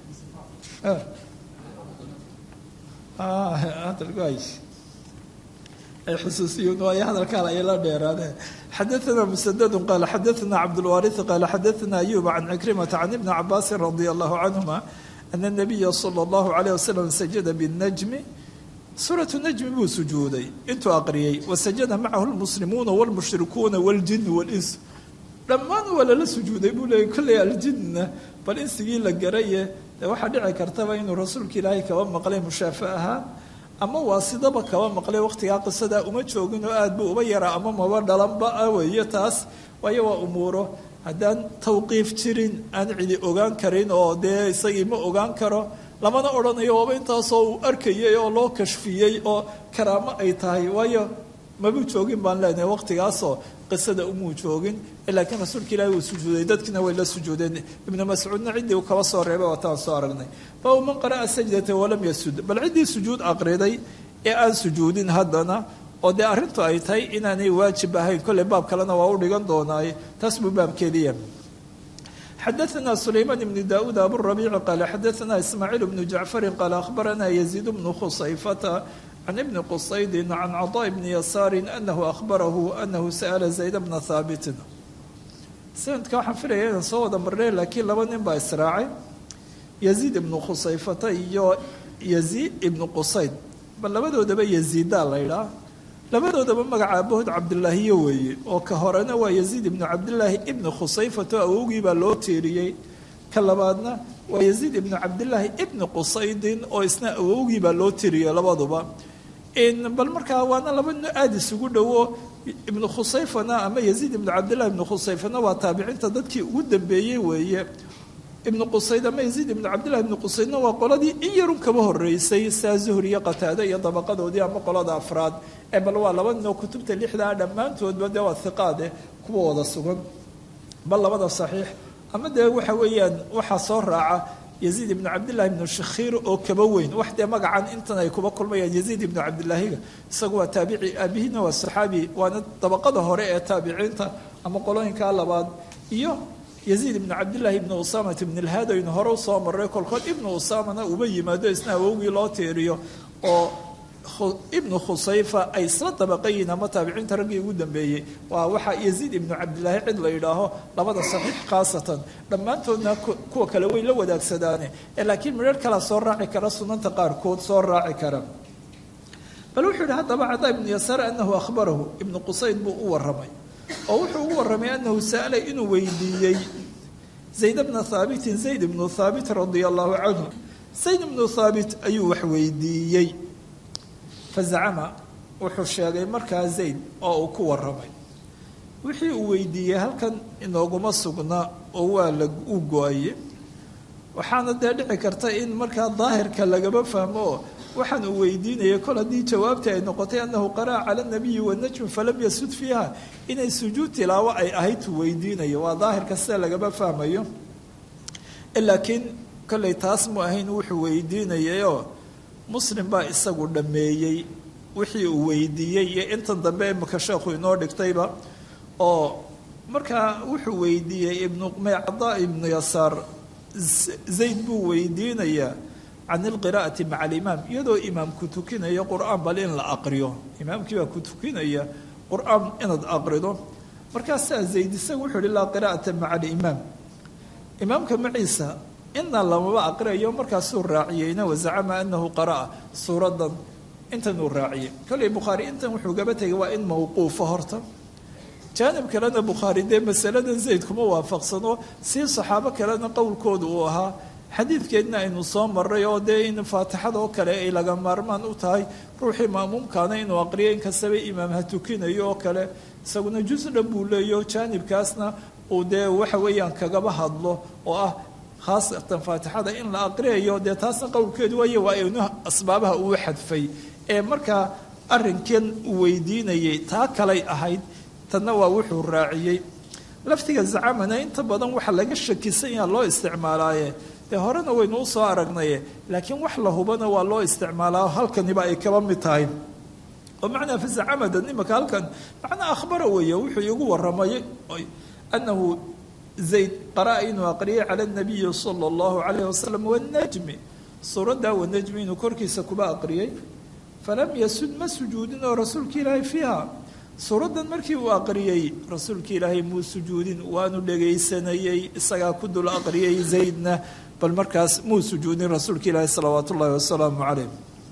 Speaker 2: ay xusuusiyuun waayo hadalkaan ay la dheeraadeen xadaثna msdd qaala xadaثna cabdاlwariث qaala xadaثna ayub can cikrimata can ibni cabaasi radi allahu canهuma ana الnabiya slى اllahu عalيه waslm sajada bالnajmi suuratu najmi buu sujuuday intuu aqriyey wasajada macahu lmuslimuuna wاlmushrikuuna wاljin wاlins dhammaan waa lala sujuuday buu leeyay kolley aljinna bal insigii la garaye dee waxaa dhici kartaba inuu rasuulka ilaahay kaba maqlay mushaafe ahaan ama waa sidaba kaba maqlay waqtigaa qisadaa uma joogin oo aad buu uba yaraa ama maba dhalanba ah weeye taas waayo waa umuuro haddaan tawqiif jirin aan cidi ogaan karin oo dee isagii ma ogaan karo lamana odhanayo waaba intaasoo uu arkayay oo loo kashfiyey oo karaamo ay tahay waayo mabuu joogin baan leenahay waqtigaasoo qisada umuu joogin laakiin rasuulka ilaahi wuu sujuuday dadkiina way la sujuudeen ibnu mascuudna ciddii uu kaba soo reebay waataan soo aragnay baabu man qara'a sajdata walam yasud bal ciddii sujuud aqriday ee aan sujuudin haddana oo dee arrintu ay tahay inaanay waajib ahayn kolley baab kalena waa u dhigan doonaaye taas buu baabkeediya xadaثna سlayman بn daud aburabiici qaala xadaثna ismaaciil bnu jacfari qaala akhbarana yaziid bnu khusayfata can ibni qusaydi can caطاء bni yasaari anahu ahbarahu anahu sa'la zayd bna haabitin sanadka waxaan filaya inaan soo wada marnay laakiin laba nin baa israacay yaziid ibnu khusayfata iyo yaziid ibnu qusayd bal labadoodaba yaziidaa la ydhaa labadoodaba magaca abahood cabdilaahiyo weeye oo ka horena waa yaziid ibnu cabdilaahi ibni khusayfato awowgii baa loo teeriyey ka labaadna waa yaziid ibnu cabdilaahi ibni qusaydin oo isna awowgii baa loo teeriyey labaduba bal markaa waana laba nin aada isugu dhowo ibnu khusayfana ama yaziid ibnu cabdillahi ibnu khusayfana waa taabiciinta dadkii ugu dambeeyey weeye ibnu qusayd ama yaziid ibnu cabdillahi ibnu qusaydna waa qoladii in yarun kaba horeysay saa zuhri iyo qataade iyo dabaqadoodii ama qolada afraad ee bal waa laba ninoo kutubta lixdaa dhammaantoodba dee waa hiqaade kuwa wada sugan bal labada saxiix ama dee waxa weeyaan waxaa soo raaca yaziid ibnu cabdillahi ibnu shakhiir oo kaba weyn wax dee magacan intan ay kuba kulmayaan yaziid ibnu cabdillaahiga isagu waa taabici aabihina waa saxaabi waana dabaqada hore ee taabiciinta ama qolooyinkaa labaad iyo yaziid ibnu cabdillahi ibnu usamat ibn ilhaad aynu hore usoo maray kolkood ibnu usamana uba yimaado isna awowgii loo tiiriyo oo ibnu khusayfa ay isla dabaqayiin ama taabiciinta raggii ugu dambeeyey waa waxaa yaziid ibnu cabdillaahi cid la yidhaaho labada saxiix khaasatan dhammaantoodna kuwa kale way la wadaagsadaan laakiin midhar kala soo raaci kara sunanta qaarkood soo raaci kara bal wuxuu yihi haddaba cadaa ibnu yasaar anahu ahbarahu ibnu qusayd buu u waramay oo wuxuu ugu warramay anahu sa'ala inuu weydiiyey zayd bna haabitin zayd ibnu haabit radia allahu canhu zayd ibnu haabit ayuu wax weydiiyey fazacama wuxuu sheegay markaa zayd oo uu ku waramay wixii uu weydiiyey halkan inooguma sugna oo waa la u go-aye waxaana dee dhici karta in markaa daahirka lagaba fahmo oo waxaan uu weydiinayay kol haddii jawaabtii ay noqotay annahu qara'a cala nabiyi wanajm falam yasud fiiha inay sujuud tilaawo ay ahayd uu weydiinayo waa daahirka sida lagaba fahmayo laakiin kollay taas mu ahayn wuxuu weydiinayayoo muslim baa isagu dhammeeyey wixii uu weydiiyey iyo intan dambe imika sheekhu inoo dhigtayba oo markaa wuxuu weydiiyey ibnu mecda ibnu yasaar zayd buu weydiinayaa can ilqiraa'ati maca alimaam iyadoo imaamku tukinayo qur-aan bal in la aqriyo imaamkii baa ku tukinaya qur-aan inaad aqrido markaasaa zayd isagu wuxuu ihi laa qiraa'ata maca alimaam imaamka maciisa ina lamaba aqriayo markaasuu raaciyeyna wazacama anahu qara'a suuradan intan uu raaciyey kolley bukhaari intan wuxuu gaba tegay waa in mawquufa horta jaanib kalena bukhaari dee masaladan zayd kuma waafaqsano sii saxaabo kalena qowlkooda uu ahaa xadiidkeedna aynu soo maray oo dee in faatixada oo kale ay laga maarmaan u tahay ruuxii maamuumkaana inuu aqriyo inkastaba imaam ha tukinayo oo kale isaguna jus dhan buu leeyo jaanibkaasna uu dee waxa weeyaan kagaba hadlo oo ah khaasatan faatixada in la aqriyayo dee taasna qowlkeedu waaye waa inu asbaabaha uu xadfay ee markaa arrinkan uu weydiinayay taa kalay ahayd tanna waa wuxuu raaciyey laftiga zacamana inta badan waxa laga shakisan yaha loo isticmaalaaye dee horena waynu u soo aragnaye laakiin wax la hubana waa loo isticmaalaa halkaniba ay kaba mid tahay oo macnaa fazacamadan imaka halkan macnaa akhbara weeye wuxuu iigu warramay anahu zayd qara'a inuu aqriyay cala nabiyi sala allahu calayh wasalam wanajmi suuraddaa wanajmi inuu korkiisa kuba aqriyey falam yasud ma sujuudin oo rasuulka ilaahay fiiha suuraddan markii uu aqriyey rasuulka ilaahay muu sujuudin waanu dhegaysanayey isagaa ku dul aqriyey zaydna bal markaas muu sujuudin rasuulka ilaahay salawaatu ullahi wasalaamu calayh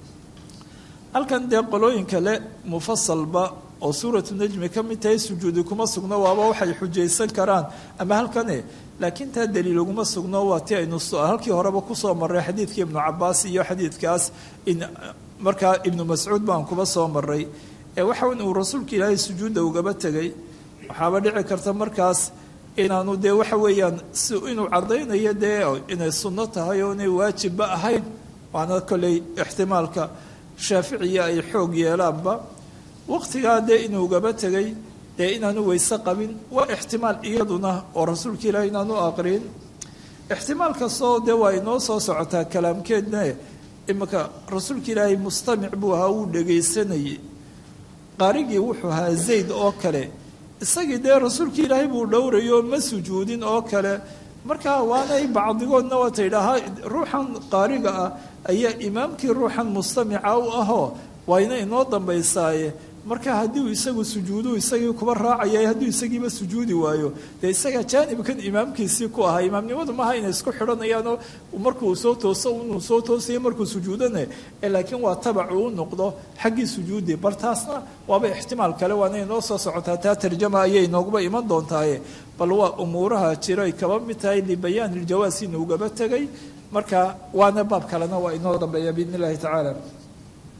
Speaker 2: halkan dee qolooyin kale mufasalba oo suuratu najmi ka mid tahay sujuudi kuma sugno waaba waxay xujaysan karaan ama halkane laakiin taa daliil uguma sugno waa ti aynu halkii horeba kusoo maray xadiidkii ibnu cabaas iyo xadiidkaas markaa ibnu mascuud baan kuba soo maray ee waxa uu rasuulka ilaahay sujuudda ugaba tegay waxaaba dhici karta markaas inaanu dee waxa weeyaan si inuu caddaynayo dee inay sunno tahay oo inay waajibba ahayn waana kolley ixtimaalka shaaficiya ay xoog yeelaanba waqtigaa dee inuu ugaba tegay dee inaanu weyse qabin waa ixtimaal iyaduna oo rasuulka ilaahay inaanu aqrin ixtimaal kastoo dee waa inoo soo socotaa kalaamkeedna iminka rasuulka ilaahay mustamic buu ahaa wuu dhegaysanayay qaarigii wuxuu ahaa zayd oo kale isagii dee rasuulka ilaahay buu dhowrayo ma sujuudin oo kale markaa waanay bacdigoodna waa taydhahaa ruuxan qaariga ah ayaa imaamkii ruuxan mustamica u ahoo wayna inoo dambaysaaye marka haddii uu isagu sujuudu isagii kuba raacaya hadduu isagiiba sujuudi waayo dee isagaa jaanibkan imaamkiisii ku ahaa imaamnimadu maaha inay isku xidhanayaanoo markuu soo tooso inuu soo toosaya markuu sujuudane laakiin waa tabacu u noqdo xaggii sujuudi bal taasna waaba ixtimaal kale waana inoo soo socotaa taa tarjama ayay nooguba iman doontaaye bal waa umuuraha jiray kaba mid tahay libayaan iljawaas inuugaba tegay marka waana baab kalena waa inoo dambeeya biidn illahi tacaala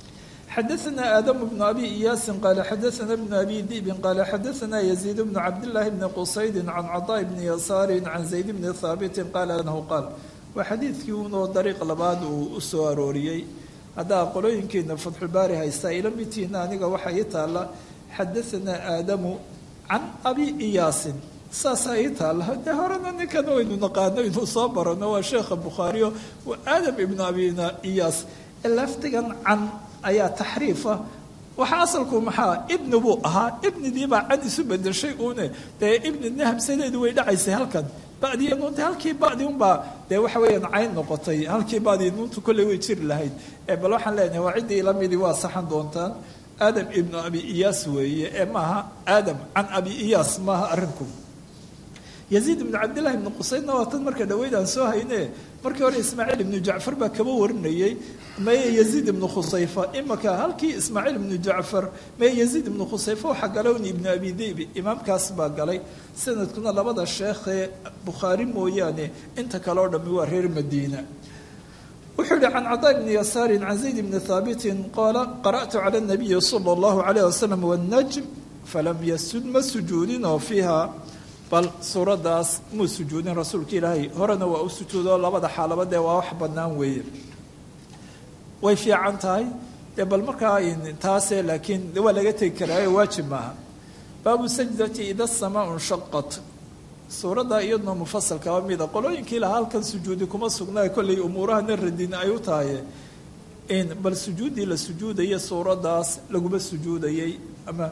Speaker 2: xadaثna aadam bnu abi iyaasin qaala xadaثna bnu abi dibin qaala xadaثna yaziid bnu cabdillaahi bni qusaydi can caطaa bni yasaari can zayd bni haabitin qaala anahu qaal waa xadiidkii unoo dariiq labaad uu u soo arooriyey haddaa qolooyinkeena fatxulbaari haystaa ila midtiina aniga waxaa ii taalla xadaثna aadamu can abi iyaasin saasaa ii taalla dee horena ninkan waynu naqaano inuu soo barano waa sheekha bukhaariyo waa aadam ibnu abi iyaas lafdigan can ayaa taxriifa waxaa asalku maxaa ibni buu ahaa ibnidiibaa can isu bedeshay uune dee ibnidna hamsadeedu way dhacaysay halkan badiya nuunta halkii badi unbaa dee waxa weeyaan cayn noqotay halkii badi nuuntu kolley way jiri lahayd bal waxaan leenahay waa ciddii lamidii waa saxan doontaan aadam ibnu abi iyaas weeye ee maaha aadam can abi iyaas maaha arrinku yaziid ibnu cabdillahi ibnu qusaydna waa tan marka dhaweyd aan soo hayne markii hore ismaaciil ibnu jacfar baa kaba warinayey maye yaziid ibnu khusayfa imaka halkii ismaaciil ibnu jacfar maye yaziid ibnu khusayfa waxaa galowni ibnu abi dibi imaamkaas baa galay sanadkuna labada sheekhee bukhaari mooyaane inta kale oo dhammi waa reer madiina wuxuu yihi can cadaa bni yasaarin can zayd bni haabitin qaala qara'tu cala nabiyi sala allahu calayh wasalam wannajm falam yasud ma sujuudinoo fiiha bal suuraddaas muu sujuudin rasuulka ilaahay horena waa u sujuudo labada xaalaba dee waa wax bannaan weeye way fiican tahay dee bal markaa taase laakiin waa laga tegi karaayo waajib maaha baabu sajdati ida samaa nshaqat suuradda iyaduna mufasalkaba mida qolooyinkii lahaa halkan sujuudi kuma sugnaa kollay umuurahana radin ay u tahay bal sujuuddii la sujuudaya suuraddaas laguma sujuudayay ama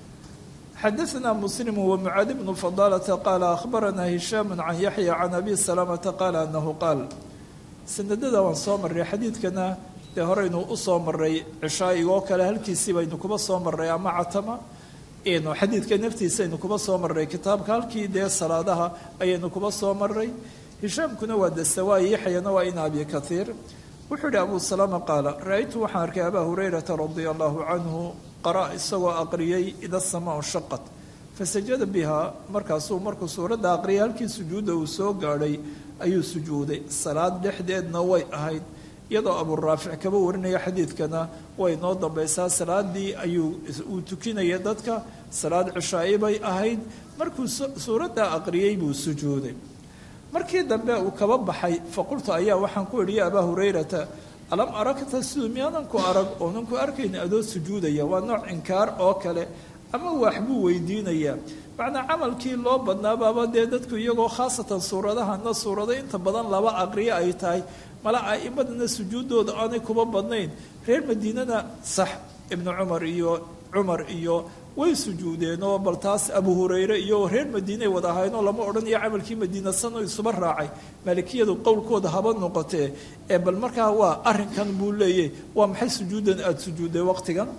Speaker 2: xadaثna msلm ومعاad بن فضالة qال أخbarana هiشhام عن yaحyى عن أbي سلامةa qال أنه qاal sanadada waan soo maray xadiidkana dee horeynu usoo maray cishaaigoo kale halkiisii baynu kuba soo maray ama catama xadiidka naftiisa aynu kuba soo maray kitaabka halkii dee salaadaha ayaynu kuba soo maray hishaamkuna waa dasawaay yaxyana waa in abi kahiir wuxuu yihi abu salama qaala ra-aytu waxaan arkay abaa hurayrata radia allahu canhu qara isagoo aqriyay ida samaa shaqat fasajada bihaa markaasuu markuu suuradda aqriyay halkii sujuudda uu soo gaadhay ayuu sujuuday salaad dhexdeedna way ahayd iyadoo aburaafic kaba warinaya xadiidkana way noo dambaysaa salaadii ayuu uu tukinaya dadka salaad cishaa'i bay ahayd markuu suuradda aqriyey buu sujuuday markii dambe uu kaba baxay faqultu ayaa waxaan ku idhi ya abaa hurayrata alam aragta siduu miyaanan ku arag oonan ku arkayn adoo sujuudaya waa nooc inkaar oo kale ama wax buu weydiinayaa macnaa camalkii loo badnaabaaba dee dadku iyagoo khaasatan suuradahana suurado inta badan laba aqriyo ay tahay mala a'imadana sujuuddooda aanay kuba badnayn reer madiinana sax ibnu cumar iyo cumar iyo way sujuudeen oo bal taas abu hurayre iyo reer madiinay wada ahaynoo lama odhanayo camalkii madiina sano isuba raacay maalikiyadu qowlkooda haba noqotee ee bal markaa waa arrinkan buu leeyay waa maxay sujuuddan aada sujuudday waqtigan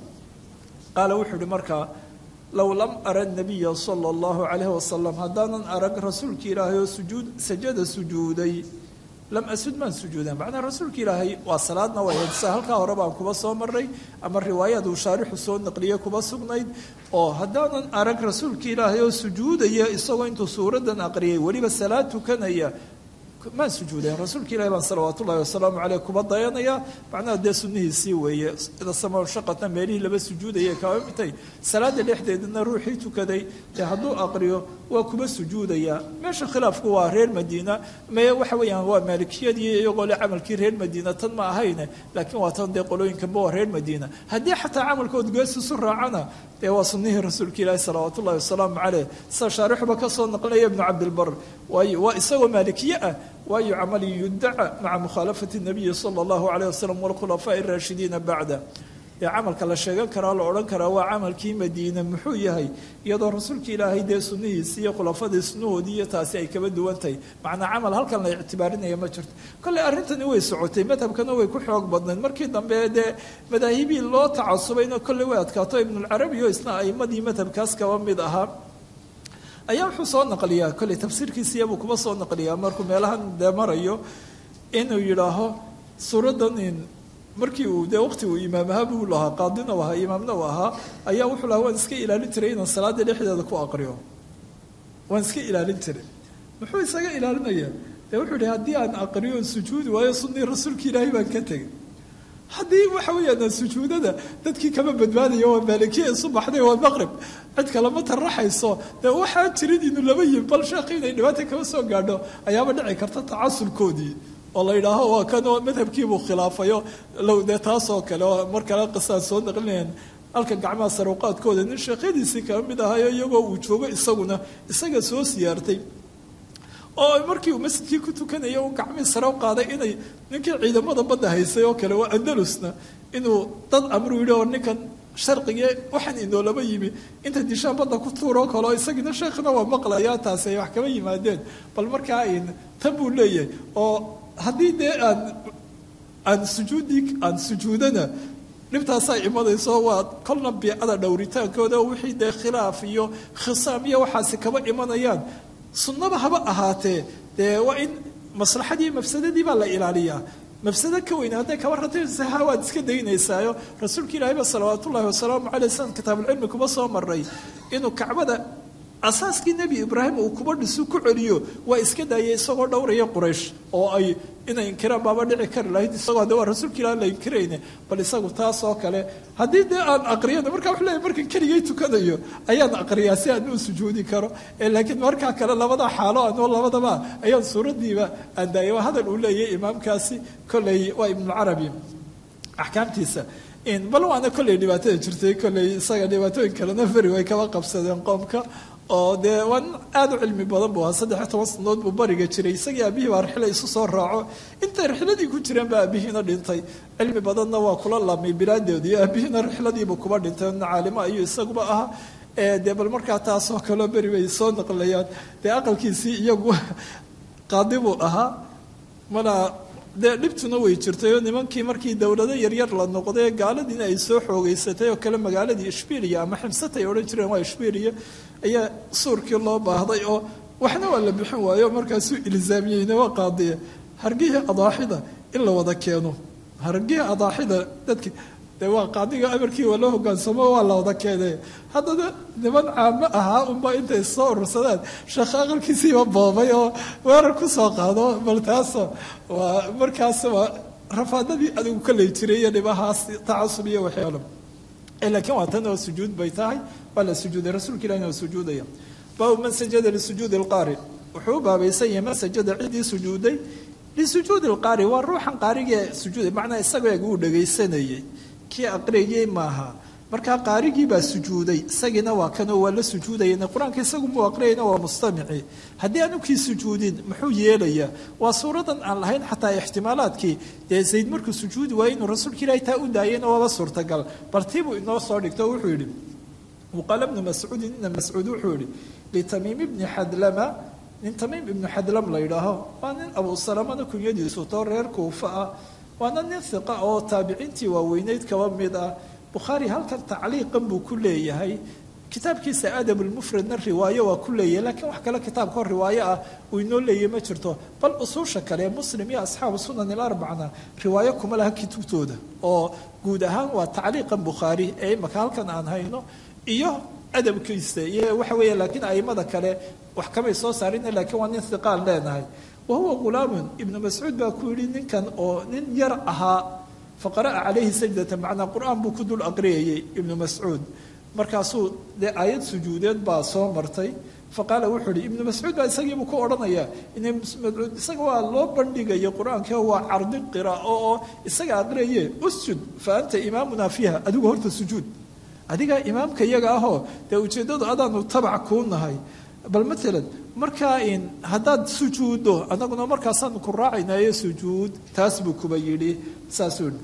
Speaker 2: qaala wuxuu ihi markaa low lam ara nabiya sala allahu calayhi wasalam haddaanan arag rasuulka ilaahay oo sujuud sajada sujuuday lam asud maan sujuudan macnaa rasuulka ilaahay waa salaadna waa sa halkaa hore baan kuba soo maray ama riwaayaad uu shaarixu soo naqliye kuba sugnayd oo haddaanan arag rasuulka ilaahay oo sujuudaya isagoo intuu suuraddan aqriyay weliba salaad tukanaya maan sujuudayn rasuulka ilahi baan salawaat ullahi wasalaamu caleyh kuba dayanaya macnaha dee sunnihiisii weeye ida sama shaqatna meelihii laba sujuudaya kaba mitay salaada dhexdeedana ruuxii tukaday dee hadduu aqriyo waa kuba sujuudaya meesha khilaafku waa reer madiina me waxa weeyaan waa maalikiyadii iyagoo le camalkii reer madiina tan ma ahayne laakiin waa tan dee qolooyinkanba waa reer madiina haddii xataa camalkood geesisu raacana dee waa sunnihii rasuulka ilaahi salawaat ullahi wasalaamu caleyh sida shaarixuba ka soo naqlinaya ibnu cabdilbar waayo waa isagoo maalikiye ah waayo camali yudaca maca mukhaalafati nabiyi sala allahu calayh wasalam walkhulafaa'i araashidiina bacda dee camalka la sheegan karaa la odhan karaa waa camalkii madiine muxuu yahay iyadoo rasuulka ilaahay dee sunnihiisi iyo khulafadii sunnahoodii iyo taasi ay kaba duwan tahay macnaa camal halkan la ictibaarinaya ma jirto kolley arrintani way socotay madhabkana way ku xoog badnayd markii dambe dee madaahibii loo tacasubayna kolley way adkaato ibnulcarabi oo isna a'imadii madhabkaas kaba mid ahaa ayaa wuxuu soo naqliyaa kolley tafsiirkiisiyabuu kuba soo naqliyaa markuu meelahan dee marayo inuu yidhaaho suuraddan markii uu dee waqti uu imaam ahaa buu lahaa qaadina u ahaa imaamna u ahaa ayaa wuxuu lahaa waan iska ilaalin jiray inaan salaada dhexdeeda ku aqriyo waan iska ilaalin jiray muxuu isaga ilaalinayaa dee wuxuu yihi haddii aan aqriyo sujuudi waayo sunnii rasuulka ilaahay baan ka tegay haddii waxa weeyaan sujuudada dadkii kama badbaadayo waa maalikiya isu baxday waa maqrib cid kalema taraxayso dee waxaa jirin inuu laba yimi bal sheekhi inay dhibaata kama soo gaadho ayaaba dhici karta tacasulkoodii oo la yidhaaho waa kan madhabkiibuu khilaafayo low dee taasoo kale oo mar kale qisaan soo naqlinayaan halka gacmaha saruuqaadkooda nin sheekhadiisii kala mid ahayo iyagoo uu joogo isaguna isaga soo siyaartay oo markii uu masjidkii ku tukanaya uu gacmii sare u qaaday inay ninkii ciidamada badda haysay oo kale waa andalusna inuu dad amru yidhi oo ninkan sharqigee waxaan inoolaba yimi inta dishaan badda ku tuuroo kaleo isagiina sheekhna waa maqlaya taasi ay wax kama yimaadeen bal markaa tan buu leeyahay oo haddii dee aan aan sujuudi aan sujuudana dhibtaasaa imanayso waa kolna biicada dhowritaankooda wixii dee khilaaf iyo khisaam iyo waxaasi kaba imanayaan sunnaba haba ahaatee dee waa in maslaxadii mafsadadii baa la ilaaliyaa mafsado ka weyn hadday kaba rataysaha waad iska daynaysaayo rasuulka ilaahay ba salawaat ullahi wasalaamu caleyh san kitaabulcilmi kuma soo maray inuu kacbada asaaskii nebi ibraahim uu kuba dhisu ku celiyo waa iska daayay isagoo dhowraya quraysh oo ay inay inkiraan baaba dhici kari lahayd isagoo de waa rasuulka ilaah la inkirayne bal isagu taas oo kale haddii dee aan aqriyana markaa wuxuu leeyahy markan keligay tukanayo ayaan aqriyaa si aan u sujuudi karo laakiin markaa kale labada xaalo anoo labadaba ayaan suuraddiiba aan daayay waa hadal uu leeyahay imaamkaasi kolley waa ibnucarabi axkaamtiisa bal waana kolley dhibaatada jirtay kolley isaga dhibaatooyin kalena feri way kaba qabsadeen qoomka oo dee waa nin aada u cilmi badan buu ahaa saddex iyo toban sanadood buu bariga jiray isagii aabihii baa rixla isu soo raaco intay rixladii ku jireen baa aabihiina dhintay cilmi badanna waa kula laamay bilaadeedii aabihiina rixladiibuu kuba dhintay nin caalimo ayuu isaguba ahaa dee bal markaa taasoo kaleo beri bay soo naqlayaan dee aqalkiisii iyagu qaadi buu ahaa mana dee dhibtuna way jirtay oo nimankii markii dowlado yaryar la noqday gaaladiina ay soo xoogeysatay oo kale magaaladii ishbiiliya ama ximsatay odhan jireen waa ishbiiliya ayaa suurkii loo baahday oo waxna waa la bixin waayo markaasuu ilzaamiyeyna waa qaadiya hargihii adaaxida in la wada keeno hargihii adaaxida dadki dee waa qaadiga amarkii waa loo hogaansamo waa la wada keenay haddana niman caamo ahaa unba intay soo urursadaan sheekh aqalkiisiiba boobay oo weerar ku soo qaado bal taasoo waa markaas waa rafaadadii adigu ka ley jiray iyo dhibahaas tacasub iyo waxyaalo laakiin waa tan oo sujuud bay tahay waa la sujuuday rasuulka ilahina waa sujuudaya baabu man sajada lisujuudi lqaari wuxuu u baabaysan yahay man sajada ciddii sujuuday lisujuudi lqaari waa ruuxan qaarigee sujuuday macnaa isagoo eg uu dhagaysanayay kii aqriyayey maaha markaa qaarigii baa sujuuday isagiina waa kanoo waa la sujuudayana qur-aanka isagu muu aqriyayna waa mustamici haddii aanu kii sujuudin muxuu yeelayaa waa suuradan aan lahayn xataa ixtimaalaadkii dee zayd markuu sujuudi waayey inuu rasuulka ilaahi taa u daayayna waaba suurtagal bartiibuu inoo soo dhigto wuxuu yidhi waqaala bnu mascuudin ina mascuud wuxuu yihi litamiim ibni xadlama nin tamiim ibnu xadlam la yidhaaho waa nin abu salamana kunyadiisu too reer kuufa ah waana nin hiqa oo taabiciintii waaweyneyd kaba mid ah bukhaari halkan tacliiqan buu ku leeyahay kitaabkiisa adab lmufradna riwaayo waa ku leeyahay laakiin wax kale kitaabkao riwaayo ah uu inoo leeyahy ma jirto bal usuusha kale muslim iyo asxaabu sunan ilarbacna riwaayo kuma laha kutubtooda oo guud ahaan waa tacliiqan bukhaari ee imaka halkan aan hayno iyo adabkiisa iyo waxa weeye laakiin aimada kale wax kamay soo saarina laakiin waa nin hiqaan leenahay wahuwa ghulaamun ibnu mascuud baa ku yidhi ninkan oo nin yar ahaa faqara'a calayhi sajdata macnaa qur-aan buu ku dul aqriyayay ibnu mascuud markaasuu dee aayad sujuudeed baa soo martay faqaala wuxuu ihi ibnu mascuud baa isagiibuu ku odhanayaa ina mascuud isaga waa loo bandhigaya qur-aanka waa cardi qiraa'o oo isaga aqriyaye usjud fa anta imaamuna fiiha adigu horta sujuud adigaa imaamka iyaga ahoo dee ujeeddadu adaanu tabac kuu nahay bal maalan markaa in haddaad sujuuddo annaguna markaasaanu ku raacaynayo sujuud taas buu kuba yidhi saasuu yidhi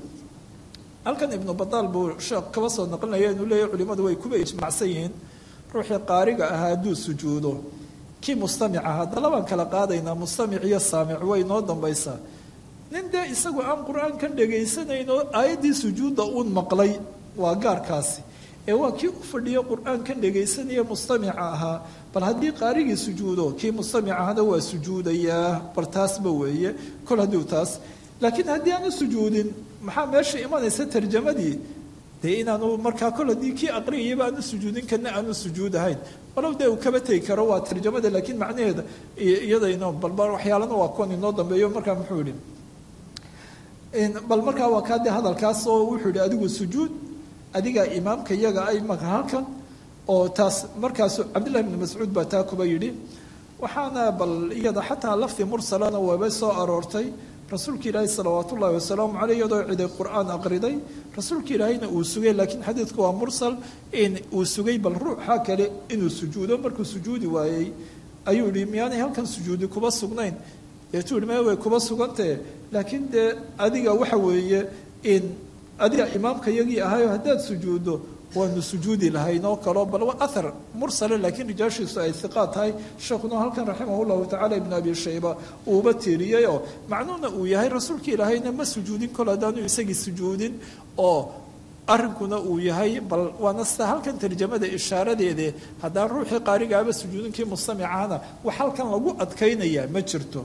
Speaker 2: halkan ibnu badaal buu sheekh kaba soo naqlinaya inuu leeyahy culimmadu way kuba ijmacsan yihiin ruuxii qaariga ahaa hadduu sujuudo kii mustamic aha haddala baan kala qaadaynaa mustamic iyo saamic way noo dambaysaa nin dee isagu aan qur-aankan dhagaysanayn oo aayaddii sujuudda uun maqlay waa gaarkaasi ee waa kii u fadhiyo qur-aankan dhegaysanaya mustamica ahaa bal haddii qaarigii sujuudo kii mustamic ahana waa sujuudayaa bal taasba weeye kol hadduu taas laakiin haddii aanu sujuudin maxaa meesha imanaysa tarjamadii dee inaanu markaa kol haddii kii aqriyayaba aanu sujuudin kana aanu sujuud ahayn walow dee uu kaba tegi karo waa tarjamada laakiin macnaheeda iyadayno balba waxyaalana waa kuwan inoo dambeeyo markaa muxuu yihi bal markaa waa kaa dee hadalkaas oo wuxuu yihi adigu sujuud adiga imaamka iyaga ay maka halkan oo taas markaas cabdillahi bni mascuud baa taa kuba yidhi waxaana bal iyada xataa lafdi mursalana waaba soo aroortay rasuulka ilaahi salawaat ullahi wasalaamu caleyh iyadoo ciday qur-aan aqriday rasuulka ilaahayna uu sugay laakiin xadiidku waa mursal in uu sugay bal ruuxa kale inuu sujuudo markuu sujuudi waayey ayuu yihi miyaanay halkan sujuudi kuba sugnayn deetuu yihi me way kuba sugantahe laakiin dee adiga waxa weeye in adiga imaamka yagii ahayo haddaad sujuuddo waanu sujuudi lahayn oo kaleo bal waa ahar mursale laakiin rijaashiisu ay hiqaad tahay sheekhuna halkan raximah llahu tacala ibn abi shayba uuba tiiriyey oo macnuuna uu yahay rasuulka ilaahayna ma sujuudin kol haddaanu isagii sujuudin oo arrinkuna uu yahay bal waana sida halkan tarjamada ishaaradeede haddaan ruuxii qaarigaaba sujuudinkii mustamicahana wax halkan lagu adkaynaya ma jirto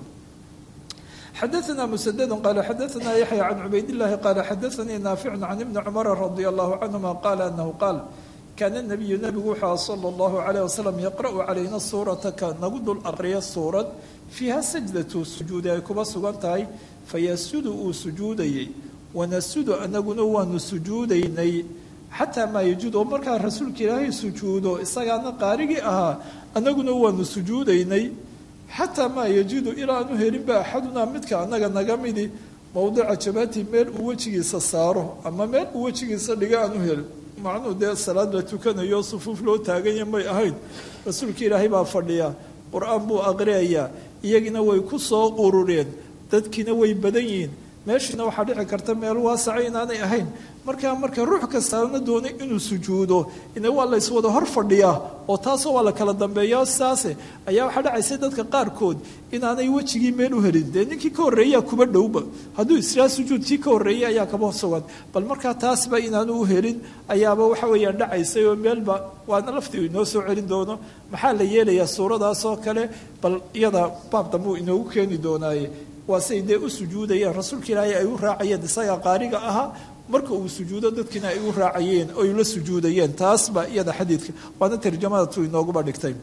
Speaker 2: xadaثna msdd qal xadaثna yaحyى can cubayd الlahi qal xadaثanii naafic can ibni cmr radي الlahu canهuma qala anahu qaal kaana الnabiyu nabigu wuxuu slى الlahu عalيه waslm yaqrأu calayna suurata ka nagu dul aqriya suurad fiiha sajdatu sujuudi ay kuba sugan tahay fayasudu uu sujuudayey wanasudu anaguna waanu sujuudaynay xataa maa yajuud oo markaa rasuulka ilaahay sujuudo isagaana qaarigii ahaa anaguna waanu sujuudaynay xataa maa yajidu ilaa aanu helinba axadunaa midka annaga naga midi mowdica jabaati meel uu wejigiisa saaro ama meel uu wejigiisa dhiga aanu helin macnuu dee salaad la tukanayo sufuuf loo taaganya may ahayn rasuulka ilaahay baa fadhiya qur-aan buu aqriyayaa iyagiina way ku soo urureen dadkiina way badan yihiin meeshiina waxaa dhici karta meel waasaca inaanay ahayn markaa marka ruux kastaana doonay inuu sujuudo ina waa la yswada hor fadhiyaa oo taasoo waa la kala dambeeya saase ayaa waxaa dhacaysa dadka qaarkood inaanay wejigii meel u helin dee ninkii ka horreeyaa kuba dhowba hadduu israa sujuudkii ka horreeyay ayaa kaba sugan bal markaa taasba inaanu u helin ayaaba waxa weeyaan dhacaysay oo meelba waana laftii inoo soo celin doono maxaa la yeelayaa suuradaas oo kale bal iyada baab dambuu inoogu keeni doonaaye waa say dee u sujuudayeen rasuulka ilaahay ay u raacayeen isagaa qaariga ahaa marka uu sujuudo dadkiina ay u raacayeen oy la sujuudayeen taas baa iyada xadiidka waana tarjamadatu inooguba dhigtay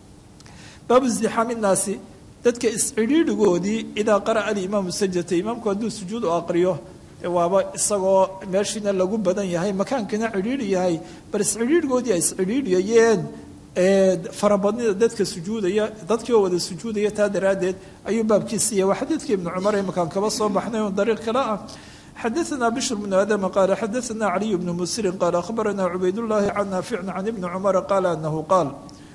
Speaker 2: baabu isdixaami nnaasi dadka iscidhiidhigoodii idaa qara'a alimaamu sajdata imaamku hadduu sujuud u aqriyo waaba isagoo meeshiina lagu badan yahay makaankina cidhiidhi yahay bal iscidhiidhigoodii ay iscidhiidhiyayeen farabadnida dadka sujuudaya dadkii oo wada sujuudaya taa daraaddeed ayuu baabkiisiiya waa xadiidkii ibnu cumar ee makaan kaba soo baxnay oo dariiq kale ah xadaثna bشhr بن aadم qال xadaثna عlي بن msri qال أخbarna cubayd الlahi can naafic can ibni cmr qaal anahu qaal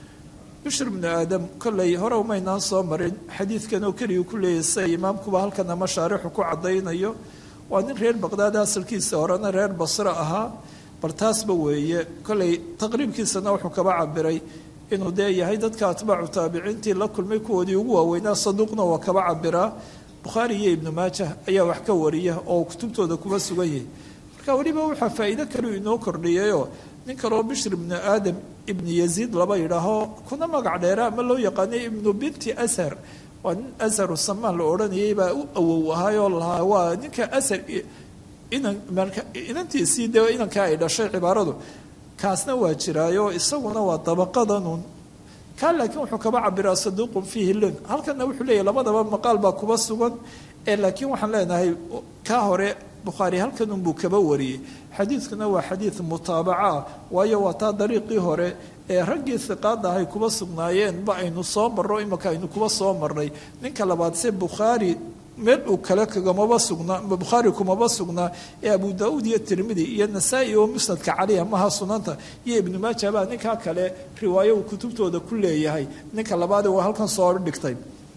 Speaker 2: bشhr بن aadam kolley hore umaynaan soo marin xadiidkan oo keliya ku leeyahy sida imaamkuba halkan ama shaarixu ku cadaynayo waa nin reer baqdaad asalkiisa horena reer basre ahaa bal taasba weeye kolley taqriibkiisana wuxuu kaba cabiray inuu dee yahay dadka atbaacu taabiciintii la kulmay kuwoodii ugu waaweynaa saduuqna waa kaba cabiraa bukhaari iyo ibnu maajah ayaa wax ka wariya oo kutubtooda kuba sugan yahay marka weliba waxaa faa'iido kaleu inoo kordhiyayoo nin kaloo bishr ibnu aadam ibnu yaziid laba yidhaaho kuna magac dheera ama loo yaqaanay ibnu binti ashar waa nin asharu samaan la odhanayay baa u awow ahaayoo lahaa waa ninka ashar inan inantiisii dee inanka ay dhashay cibaaradu kaasna waa jiraayo isaguna waa dabaqadanun kaa laakiin wuxuu kaba cabiraa saduuqun fiihi lun halkana wuxuu leeyahy labadaba maqaal baa kuba sugan ee laakiin waxaan leenahay kaa hore bukhaari halkanunbuu kaba wariyey xadiidkuna waa xadiid mutaabaca ah waayo waa taa dariiqii hore ee raggii hiqaada ahay kuba sugnaayeen ba aynu soo marro imaka aynu kuba soo marnay ninka labaad se bukhaari meel uu kale kagamaba sugnaa bukhaari kumaba sugnaa ee abu daauud iyo tirmidi iyo nasaa-i oo musnadka caliya maha sunanta iyo ibnu maaja baa ninkaa kale riwaayo uu kutubtooda ku leeyahay ninka labaade waa halkan soo dhigtay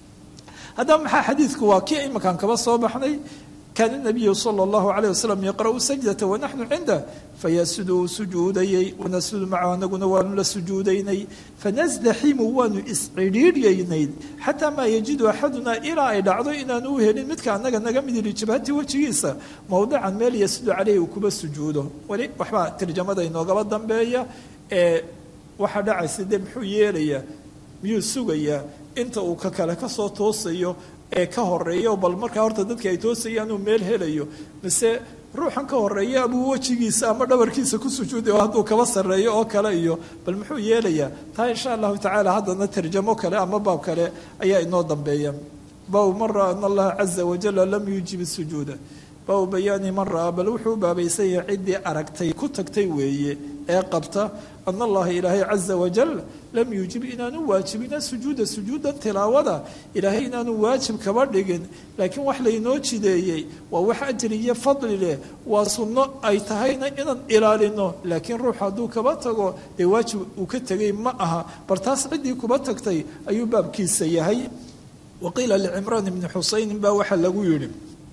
Speaker 2: haddaba maxaa xadiidku waa kii imakaan kaba soo baxnay kaana nabiyu sala allahu calayh wasalam yaqra'u sajdata wanaxnu cindah fayasudu uu sujuudayey wanasudu macahu anaguna waanu la sujuudaynay fanasdaximu waanu iscidhiidhyaynay xataa maa yajidu axadunaa ilaa ay dhacdo inaanu u helin midka annaga naga mid yidhi jabhati wejigiisa mowdican meel yasudu caleyhi uu kuba sujuudo weli waxbaa tarjamada inoogaba dambeeya ee waxaa dhacaysa dee muxuu yeelayaa miyuu sugayaa inta uu ka kale kasoo toosayo ee ka horeeyo bal markaa horta dadka ay toosayaan uu meel helayo mise ruuxan ka horeeya abuu wejigiisa ama dhabarkiisa ku sujuuday oo hadduu kaba sarreeyo oo kale iyo bal muxuu yeelayaa taa insha allahu tacaala haddana tarjamo kale ama baab kale ayaa inoo dambeeya baabu man raa ana allaha caza wajala lam yuujib sujuuda baabu bayaani man ra-a bal wuxuu baabaysan yahay ciddii aragtay ku tagtay weeye ee qabta ana allaha ilaahay caza wajal lam yuujib inaanu waajibina sujuuda sujuudan tilaawada ilaahay inaanu waajib kaba dhigin laakiin wax laynoo jideeyey waa wax ajri iyo fadli leh waa sunno ay tahayna inaan ilaalino laakiin ruux hadduu kaba tago dee waajib uu ka tegay ma aha bar taas ciddii kuba tagtay ayuu baabkiisa yahay waqiila licimraan ibni xusaynin baa waxaa lagu yidhi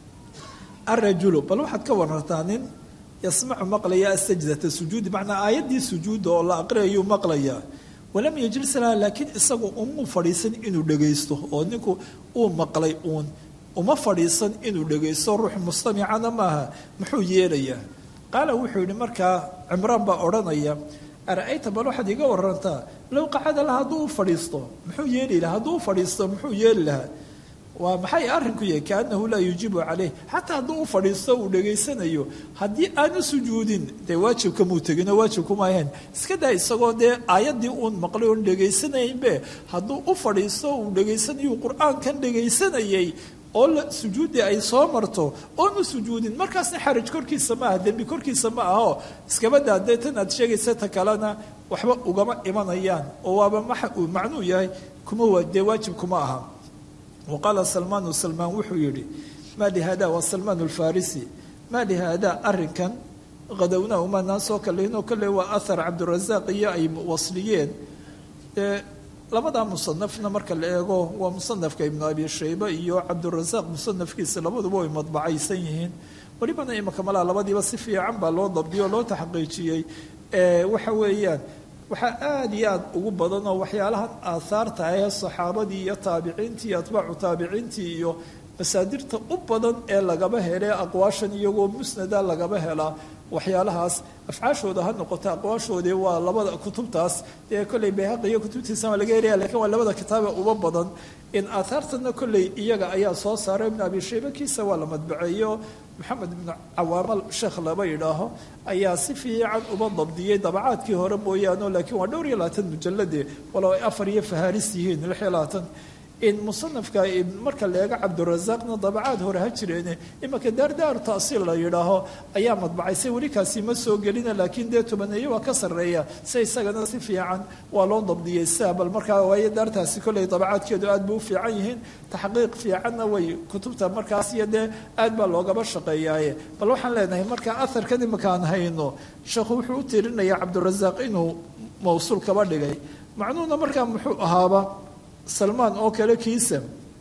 Speaker 2: arajulu bal waxaad ka warantaa nin yasmacu maqlaya asajdata sujuudi macnaa aayaddii sujuudda oo la aqriyayuu maqlayaa walam yajlis laha laakiin isagu umuu fadhiisan inuu dhagaysto oo ninku uu maqlay uun uma fadhiisan inuu dhagaysto ruux mustamicana maaha muxuu yeelayaa qaala wuxuu yihi markaa cimraan baa odhanaya ara-ayta bal waxaad iga warantaa low qacada laha hadduu u fadhiisto muxuu yeeli lahaa hadduu u fadhiisto muxuu yeeli lahaa waa maxay arrinku yahay kaanahu laa yuujibu caleyh xataa hadduu u fadhiisto uu dhegaysanayo haddii aanu sujuudin dee waajibka muu teginoo waajibkuma ahayn iska daa isagoo dee aayaddii uun maqlay oon dhegaysanaynbe hadduu u fadhiisto uu dhegaysanayo qur-aankan dhegaysanayay oo sujuuddii ay soo marto oonu sujuudin markaasna xaraj korkiisa ma aha dembi korkiisa ma ahao iskaba daa dee tan aad sheegaysa ta kalena waxba ugama imanayaan oo waaba maxa uu macnuu yahay kuma dee waajib kuma aha waqaala salmaanu salmaan wuxuu yidhi maa lihada waa salmaan alfarisi maa lihada arinkan qadowna umanaan soo kaleynoo kale waa ahar cabdirasaaq iyo ay wasliyeen ee labadaa musanafna marka la eego waa musanafka ibnu abi shayba iyo cabdirasaaq musanafkiisa labaduba way madbacaysan yihiin welibana imaka malaa labadiiba si fiican baa loo dabdiyo o loo taxqiijiyey waxa weeyaan waxaa aada iyo aada ugu badan oo waxyaalahan aahaarta ahee saxaabadii iyo taabiciintii iyo atbaacu taabiciintii iyo masaadirta u badan ee lagaba hele aqwaashan iyagoo musnada lagaba helaa waxyaalahaas afcaashooda ha noqoto aqwaashoodii waa labada kutubtaas dee kolley bayhaqi iyo kutubtiisa waa laga helaya lakiin waa labada kitaabe uba badan in aahaartana kolley iyaga ayaa soo saaray ibnu abi shayba kiisa waa la madbaceeyo maxamed ibnu cawaamal sheekh laba yidhaaho ayaa si fiican uba dabdiyey dabacaadkii hore mooyaane laakiin waa dhowr iyo labaatan mujalade walow ay afar iyo fahaaris yihiin lix iyo labaatan in musanafka marka la eego cabdirasaaqna dabacaad hore ha jireene imanka daardaar taasiil la yidhaaho ayaa madbacaysay weli kaasi ma soo gelina laakiin dee tobaneeye waa ka sarreeya se isagana si fiican waa loo dabdiyey sia bal markaa waayo daartaasi kolley dabacaadkeedu aad bay u fiican yihiin taxqiiq fiicanna way kutubta markaas iyo dee aad baa loogaba shaqeeyaaye bal waxaan leenahay marka aharkan imankaan hayno sheekhu wuxuu u tirinaya cabdirasaaq inuu mawsuul kaba dhigay macnuhuna markaa muxuu ahaaba salmaan oo kale kiisa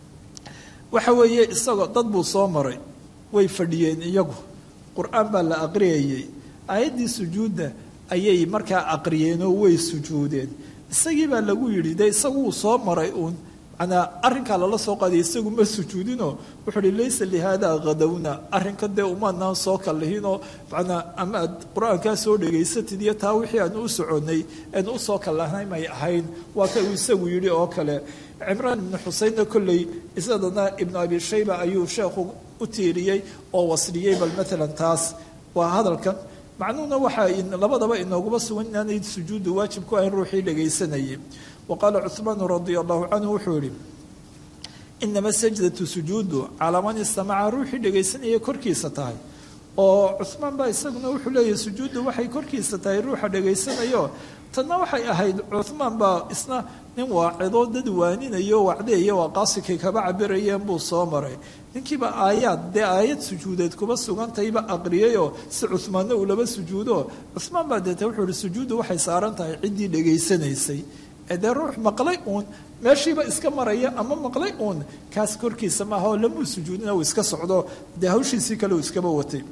Speaker 2: waxa weeye isagoo dad buu soo maray way fadhiyeen iyagu qur-aan baa la aqriyayey aayaddii sujuudda ayay markaa aqriyeenoo way sujuudeen isagii baa lagu yidhi dee isaguu soo maray uun manaa arrinkaa lala soo qaaday isagu ma sujuudinoo wuxuu uhi laysa lihaada khadowna arrinka dee umaanaan soo kallihinoo manaa ama aad qur-aankaa soo dhegaysatid iyo taa wixii aan u soconnay aan u soo kallahnay may ahayn waa ka uu isagu yidhi oo kale cimraan ibnu xuseynna kolley isadana ibnu abi shayba ayuu sheekhu u tiiriyey oo wasliyey bal maalan taas waa hadalkan macnuhuna waxaa labadaba inooguma sugan inaanay sujuuddu waajib ku ahayn ruuxii dhegaysanayay waqaala cuhmaanu radia allahu canhu wuxuu yihi inama sajdatu sujuudu calaa man istamaca ruuxii dhegaysanaya korkiisa tahay oo cuhmaan baa isaguna wuxuu leeyahy sujuuddu waxay korkiisa tahay ruuxa dhegaysanayo tanna waxay ahayd cuhmaan baa isna nin waacidoo dad waaninayo wacdeeya waa qaasikay kaba cabirayeen buu soo maray ninkiiba aayaad dee aayad sujuudeed kuba sugantayba aqriyayoo si cuhmaanna uu laba sujuudo cuhmaan baa deeta wuxuu ihi sujuuddu waxay saaran tahay ciddii dhegaysanaysay dee ruux maqlay uun meeshiiba iska maraya ama maqlay uun kaas korkiisa maaha oo lamuu sujuudina uu iska socdo dee hawshiisii kale uu iskaba watay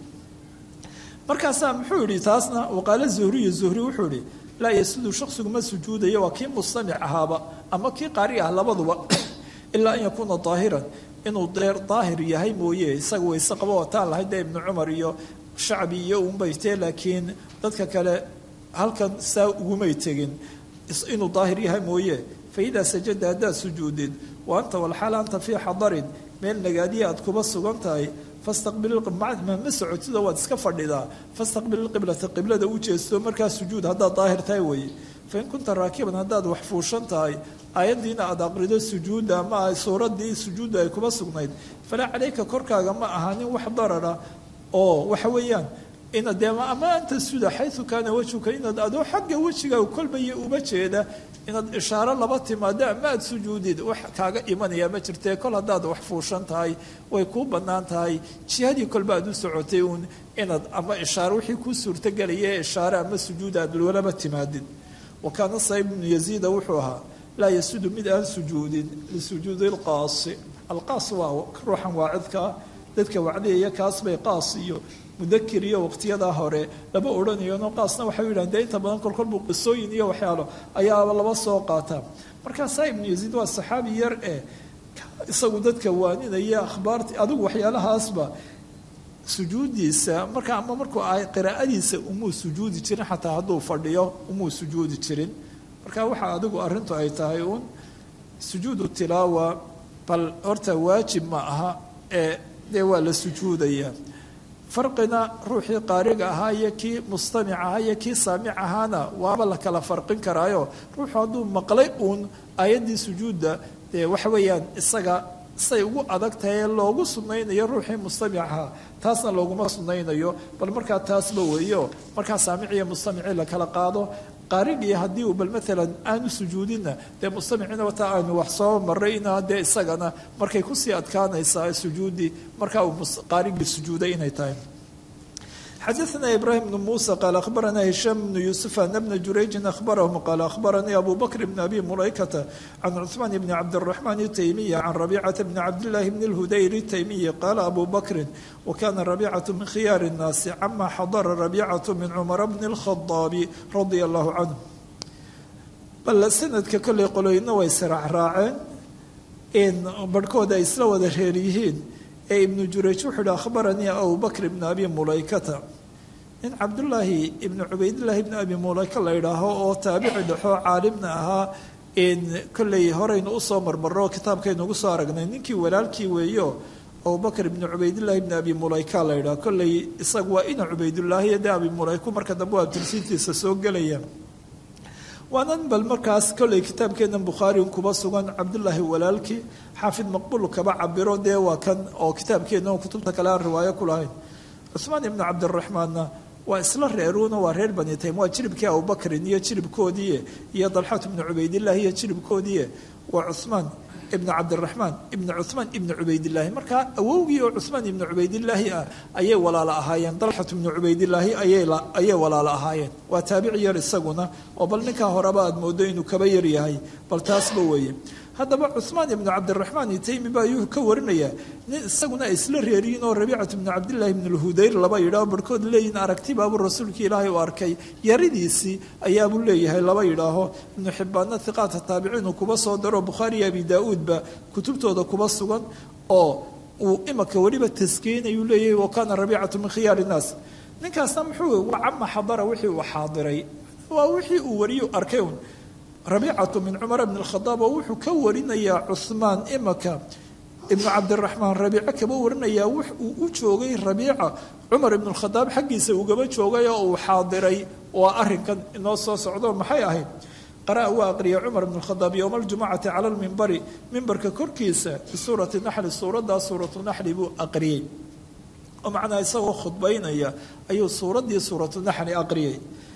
Speaker 2: markaasaa muxuu yihi taasna waqaalo zuhriyu zuhri wuxuu yihi laa yasudu shaksigu ma sujuudayo waa kii mustamic ahaaba ama kii qaari ah labaduba ilaa an yakuuna daahiran inuu deer daahir yahay mooye isaga wayse qabo wataan lahayd dee ibnu cumar iyo shacbi iyo unbaytee laakiin dadka kale halkan saa ugumay tegin inuu daahir yahay mooye faidaa sajada haddaad sujuudid wa anta walxaal anta fii xadarin meel nagaadiya aad kuba sugan tahay fastaqbil ma socotidoo waad iska fadhidaa fastaqbil ilqiblata qiblada u jeesto markaa sujuud haddaad daahir tahay weeye fain kunta raakiban haddaad wax fuushan tahay aayaddiina aad aqrido sujuudda ama suuradii sujuudda ay kuba sugnayd falaa calayka korkaaga ma ahanin wax darara oo waxa weeyaan inaad dee ama anta suda xayu kaana wejhuka inaad adoo xagga wejiga kolbaya uba jeeda inaad ishaaro laba timaado ama aada sujuudid wax kaaga imanaya ma jirtee kol haddaad wax fuushan tahay way kuu bannaan tahay jihadii kolba aad u socotay uun inaad ama ishaaro wixii kuu suurtagelaya ishaare ama sujuud aad walaba timaadid wa kaana saib ibnu yaziida wuxuu ahaa laa yasudu mid aan sujuudin lisujuudi alqaasi alqaas waa ruuxan waacidkaa dadka wacdiyaya kaas bay qaas iyo mudakir iyo waqtiyadaa hore lama odhanayano qaasna waxay yidhahan dee inta badan kolkolbuu qisooyin iyo waxyaalo ayaaba laba soo qaataa markaasaa ibnu yaziid waa saxaabi yar eh isagu dadka waaninaya akhbaarti adigu waxyaalahaasba sujuudiisa marka ama markuu ahay qiraa'adiisa umuu sujuudi jirin xataa hadduu fadhiyo umuu sujuudi jirin marka waxa adigu arrintu ay tahay uun sujuudu tilaawa bal horta waajib ma aha ee dee waa la sujuudayaa farqina ruuxii qaariga ahaa iyo kii mustamic ahaa iyo kii saamic ahaana waaba la kala farqin karaayo ruuxu hadduu maqlay uun aayaddii sujuudda dee waxa weeyaan isaga say ugu adag tahay ee loogu sunnaynayo ruuxii mustamic ahaa taasna looguma sunnaynayo bal markaa taasba weeyo markaa saamic iyo mustamicii la kala qaado qaarigii haddii uu bal maalan aanu sujuudinna dee mustamicina wataa aanu wax soo maray ina dee isagana markay kusii adkaanaysaa sujuuddii markaa uu qaarigii sujuuday inay tahay xadaثna ibrahim bn muسى qaal akhbarana hishaam bn yuسuf ana bna jurayjin akhbarahum qaal akhbaranii abu bakr bn abi mulaykata can cuثmaan bni cabdالرaحman الtaymiya can rabicata bni cabdالlahi bn اlhudayr الtaymiyi qaala abu bakri wakana rabicaة min khiyaar الnaasi cama xadara rabicaة min cumara bni الkhadaabi radia allahu canhu bal sanadka kolley qoloyna way sraacraaceen in barhkooda ay isla wada reer yihiin ee ibnu jurayj wuxuu hi akhbaranii abu bakr ibn abi mulaykata nin cabdullaahi ibnu cubaydillaahi ibni abi mulayka la idhaaho oo taabici dhexoo caalimna ahaa in kolley horeynu usoo marmarro kitaabkaynu ugu soo aragnay ninkii walaalkii weeyo abubakr ibni cubaydillaahi ibni abi mulayka la idhaho kolley isagu waa ina cubaydullaahi dee abi mulayku marka dambe waa tirsiintiisa soo gelaya waanan bal markaas kolley kitaabkeennan bukhaari kuba sugan cabdullaahi walaalkii xaafid maqbul kaba cabiro dee waa kan oo kitaabkeenna oo kutubta kale aan riwaayo ku lahayn cuhmaan ibnu cabdiraxmaanna waa isla reeruuna waa reer bani taym waa jiribkii abubakrin iyo jiribkoodii iyo dalxat ibnu cubaydillaahi iyo jiribkoodii waa cuhmaan ibnu cabdiraxmaan ibnu cuhmaan ibnu cubaydillaahi markaa awowgii oo cuhmaan ibnu cubaydillaahi ah ayay walaalo ahaayeen dalxat ibnu cubaydillaahi ayay walaalo ahaayeen waa taabici yar isaguna oo bal ninkaa horeba aad moodo inuu kaba yar yahay bal taasba weeye haddaba cuhmaan ibnu cabdiraxmaan itaymi ba ayuu ka warinayaa nin isaguna ay isla reeriyiin oo rabiicatu ibnu cabdillahi ibnu lhudayr laba yidhaho barhkood leeyihin aragti baabuu rasuulkii ilaahay u arkay yaridiisii ayaabuu leeyahay laba yidhaaho ibnu xibbaanna hiqaata taabiciinu kuba soo daro bukhaari iyo abi daa-uudba kutubtooda kuba sugan oo uu imaka weliba taskeenayuu leeyahay wa kaana rabiicatu min khiyaari innaas ninkaasna muxuu waa cama xadara wixii uu xaadiray waa wixii uu wariyu arkay un rabiicatu min cumar bn اkhadaab oo wuxuu ka warinayaa cuhmaan imaka ibnu cabdiraxmaan rabiico kaba warinayaa wux uu u joogay rabiica cumar ibn اkhadaab xaggiisa ugaba joogay oo uu xaadiray waa arinkan inoo soo socdo maxay ahayd qara'a waa aqriyay cumar ibn اkhadaab yowma اljumcati cala lmimbari mimbarka korkiisa bisuurati naxli suuraddaa suuratu naxli buu aqriyey oo macnaa isagoo khudbaynaya ayuu suuraddii suuratu naxli aqriyay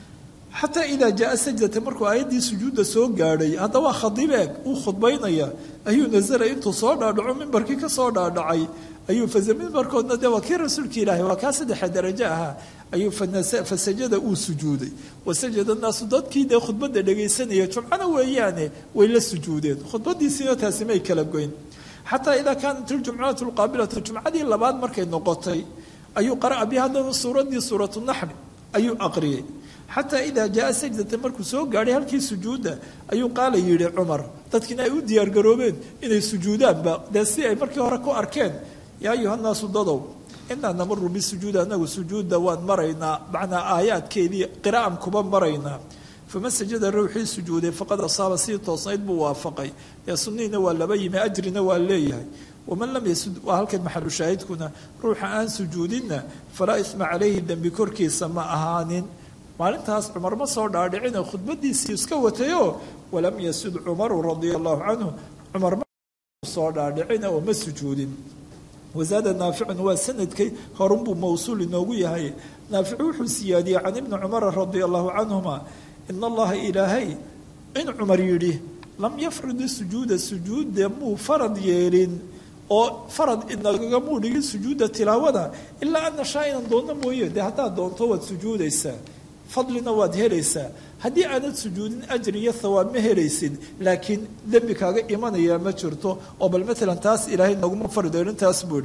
Speaker 2: xataa idaa jaaa sajdata markuu aayaddii sujuudda soo gaadhay haddaba khadiib eeg uu khudbaynaya ayuu nasalay intuu soo dhaadhaco mimbarkii ka soo dhaadhacay ayuu faza mimbarkoodna dee waa kii rasuulka ilaahay waa kaa saddexa darajo ahaa ayuu fasajada uu sujuuday wasajada naasu dadkii dee khudbadda dhegaysanaya jumcana weeyaane way la sujuudeen khudbadiisiina taasi may kala goyn xataa idaa kaanat iljumcatu lqaabilatu jumcadii labaad markay noqotay ayuu qara'a bi haddana suuraddii suuratu naxli ayuu aqriyey xataa idaa jaaa sajdata markuu soo gaadhay halkii sujuudda ayuu qaala yidhi cumar dadkiina ay u diyaargaroobeen inay sujuudaanba dee si ay markii hore ku arkeen yaa ayuhannaasu dadow inaa namaru bisujuudi anagu sujuudda waan maraynaa macnaa aayaadkeedii qiraa'an kuba maraynaa fama sajada ruuxii sujuuday faqad asaaba sidii toosnayd buu waafaqay ee sunnihiina waa laba yimi ajrina waa leeyahay waman lam yasud waa halkan maxalu shaahidkuna ruuxa aan sujuudinna falaa isma calayhi dembi korkiisa ma ahaanin maalintaas cumar ma soo dhaadhicine khudbadiisii iska watayoo walam yasud cumaru radia allahu canhu cumar ma soo dhaadhicine oo ma sujuudin wasaada naaficun waa sanadkay horunbuu mawsuul inoogu yahay naaficu wuxuu siyaadiyey can ibni cumara radia allahu canhuma in allaha ilaahay in cumar yidhi lam yafrid sujuuda sujuuda muu farad yeelin oo farad inagagamuu dhigin sujuuda tilaawada ilaa an nashaa inan doonno mooye dee haddaad doonto waad sujuudaysaa fadlina waad helaysaa haddii aanad sujuudin ajri iyo thawaab ma helaysid laakiin dembi kaaga imanaya ma jirto oo bal maalan taas ilaahay naguma farideelin taas buu ihi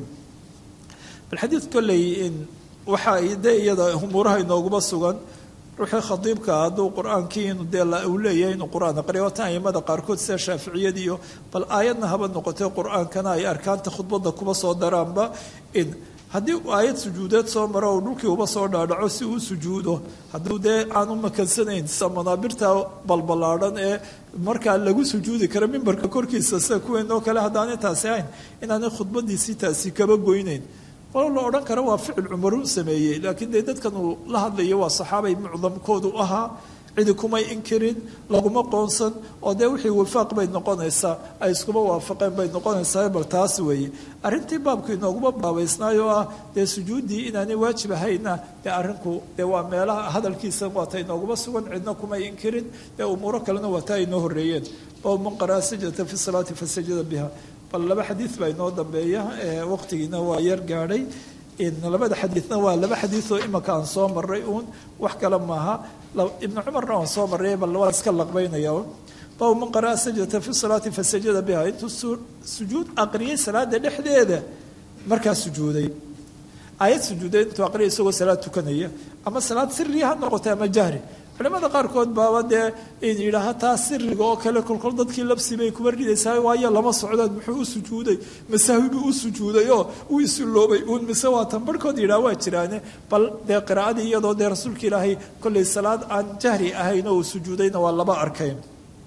Speaker 2: bal xadiid kolley waxaa de iyada umuuraha inooguma sugan ruuxii khadiibkaa hadduu qur-aankii inu dee uu leeyahay inuu qur-aan aqriyo watan aimada qaarkood sida shaaficiyada iyo bal aayadna haba noqotay qur-aankana ay arkaanta khudbadda kuba soo daraanba in haddii aayad sujuudeed soo maro oo dhulkii uba soo dhaadhaco si uu sujuudo hadduu dee aan u makansanayn sida manaabirta balballaadhan ee markaa lagu sujuudi karo mimbarka korkiisa sida kuweenoo kale haddaanay taasi ahayn inaanay khudbadiisii taasi kaba goynayn walow la odhan karo waa ficil cumar uu sameeyey laakiin dee dadkan uu la hadlayo waa saxaabay mucdamkoodu ahaa cidi kumay inkirin laguma qoonsan oo dee wixii wifaaq bay noqonaysaa ay iskuma waafaqeen bay noqonaysaa bal taas weeye arrintii baabku inooguma baabaysnaay oo ah dee sujuuddii inaanay waajib ahayna dee arrinku dee waa meelaha hadalkiisa waata inooguma sugan cidna kumay inkirin dee umuuro kalena waa taa inoo horreeyeen bab man qaraa sajata fi salaati fasajada biha bal laba xadiid baa inoo dambeeya waqtigiina waa yar gaadhay labada xadiidna waa laba xadiidoo imaka aan soo maray uun wax kale maaha ibnu cumarna aan soo maray bal waa iska laqbaynaya bab man qaraa sajata fi salaati fasajada biha intuu sujuud aqriyay salaada dhexdeeda markaa sujuuday aayad sujuuday intuu aqriyay isagoo salaad tukanaya ama salaad siriya ha noqotay ama jahri culimada qaarkood baaba dee in yidhaaha taa siriga oo kale kolkol dadkii labsi bay kuba ridaysaa waayo lama socdaan muxuu u sujuuday masaawi buu u sujuuday oo uu isuloobay uun mise waa tan barhkood yidhaha waa jiraane bal dee qiraa'adii iyadoo dee rasuulka ilaahay kollay salaad aan jahri ahayn oo uu sujuudayna waa laba arkayn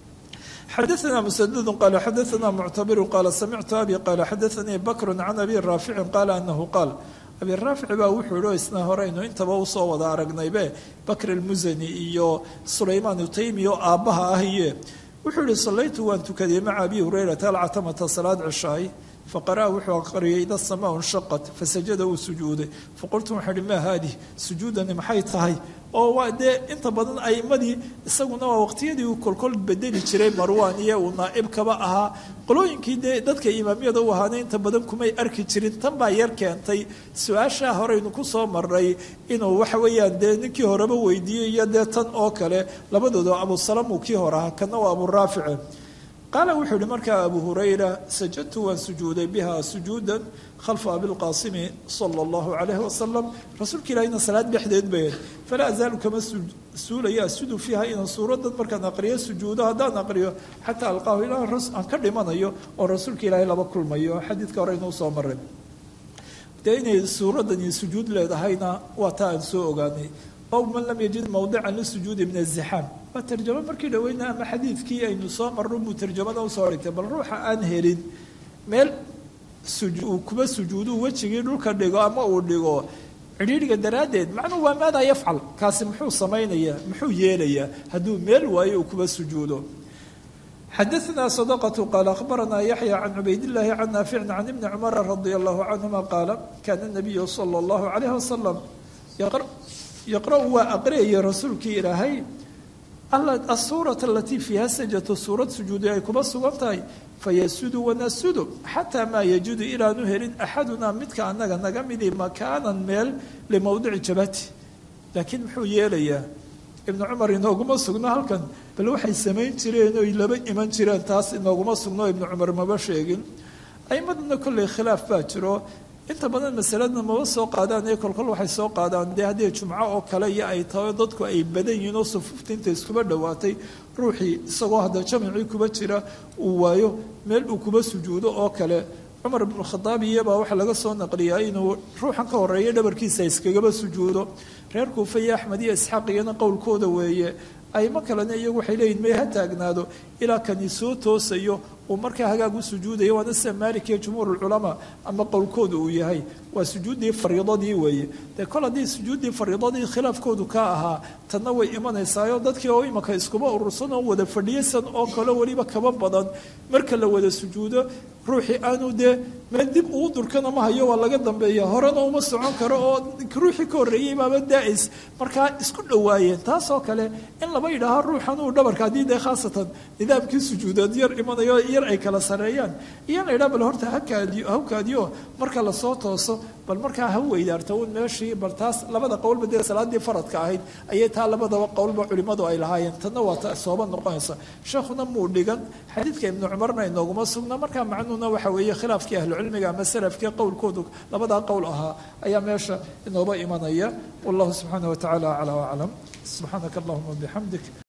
Speaker 2: xadaثna msdd qal xadaثna muctabiru qaala samictu abi qaala xadaثanii bakru can abi raaficin qaala anahu qaal abi raafic baa wuxuu ihi isna horeynu intaba usoo wada aragnaybe bakr almusani iyo sulaymaan utaymi oo aabbaha ah iye wuxuu ihi sallaytu waan tukaday maca abi hurayrata alcatamata salaad cishaay faqara'a wuxuu aqriyay ida samaa nshaqat fasajada uu sujuuday faqultu waxaa ihi maa haadih sujuudani maxay tahay oo waa dee inta badan aimadii isaguna waa waqtiyadii uu kolkol bedeli jiray marwan iyo uu naaibkaba ahaa qolooyinkii dee dadka imaamyada u ahaana inta badan kumay arki jirin tan baa yar keentay su-aashaa horeynu kusoo maray inuu waxa weeyaan dee ninkii horeba weydiiyey iyo dee tan oo kale labadooda abusalam uu kii hor ahaa kana waa aburaafice qaala wuxuu yihi markaa abu hurayra sajadtu waan sujuuday biha sujuudan khalfa abilqaasimi sala allahu calayhi wasalam rasuulka ilaahina salaad dhexdeed bayd falaa azaalu kama suulaya asudu fiiha inaan suuradan markaan aqriyo sujuudo haddaan aqriyo xataa alqaahu ilaa aan ka dhimanayo oo rasuulka ilaahay laba kulmayo xadiidka hore inuu soo maray dee inay suuradani sujuud leedahayna waa taa aan soo ogaanay ow man lam yajid mawdican lisujuudi min azixaam waa tarjamo markii dhaweyna ama xadiidkii aynu soo marno buu tarjamada usoo dhigtay bal ruuxa aan helin meel uu kuba sujuudu wejigii dhulka dhigo ama uu dhigo cidhiidhiga daraaddeed macnuu waa maadaa yafcal kaasi muxuu samaynayaa muxuu yeelayaa hadduu meel waayo uu kuba sujuudo xadaثna صدقة qال أخبرنا يحيى عن عبيد الله عن نافع عن ابن عمر رضي الله عنهما قال كان النبي صلى الله عليه وسلم يقرأ waa aqriyaya rasuulkii ilaahay الsuuraة اlatي فيha sajة suurad sujuudi ay kuba sugan tahay fayasudu wanasudu xatىa maa yajudu ilaanu helin axaduna midka anaga naga midi makaanan meel limowdici jabati laakiin muxuu yeelayaa ibnu cumar inooguma sugno halkan bal waxay samayn jireen oy laba iman jireen taas inooguma sugno ibnu cumar maba sheegin aimaduna kolley khilaaf baa jiro inta badan masaladna maba soo qaadaan ee kolkol waxay soo qaadaan dee haddii jumco oo kale iyo ay tahay dadku ay badan yihiin oo sufuufta inta iskuba dhowaatay ruuxii isagoo hadda jamacii kuba jira uu waayo meel uu kuba sujuudo oo kale cumar ibnukhadaab iyabaa waxaa laga soo naqliyaa inuu ruuxan ka horeeya dhabarkiisa iskagaba sujuudo reer kuufa iyo axmed iyo isxaaq iyana qowlkooda weeye aymo kalena iyagu waxay leeyihin may ha taagnaado ilaa kani soo toosayo uu markaa hagaag u sujuudayo waana sida maalik iyo jumhuur ulculamaa ama qowlkooda uu yahay waa sujuuddii fariidadii weeye dee kol haddii sujuuddii fariidadii khilaafkoodu ka ahaa tanna way imanaysaayoo dadkii oo imanka iskuba urursan oo wada fadhiyasan oo kale weliba kaba badan marka la wada sujuudo ruuxii aanu dee meel dib uu durkana ma hayo waa laga dambeeya horena uma socon karo oo ruuxii ka horreeyey baaba daa'is markaa isku dhowaayeen taasoo kale in laba yidhaaho ruuxan uu dhabarka haddii dee khaasatan nidaamkii sujuudeed yar imanayo yar ay kala sareeyaan iyo la yidhaha bal horta hakaadiyo hawkaadiyo marka lasoo tooso bal markaa ha weydaarta uun meeshii bal taas labada qowlba dee salaadii faradka ahayd ayay taa labadaba qowlba culimmadu ay lahaayeen tanna waa ta sooba noqonaysa sheekhuna muu dhigan xadiidka ibnu cumarna inooguma sugna markaa macnuhuna waxa weeye khilaafkii ahlucilmiga ama salafkii qowlkoodu labadaa qowl ahaa ayaa meesha inooba imanaya wallahu subxaana wa tacaala aclaa aclam subxaanaka allahuma bixamdik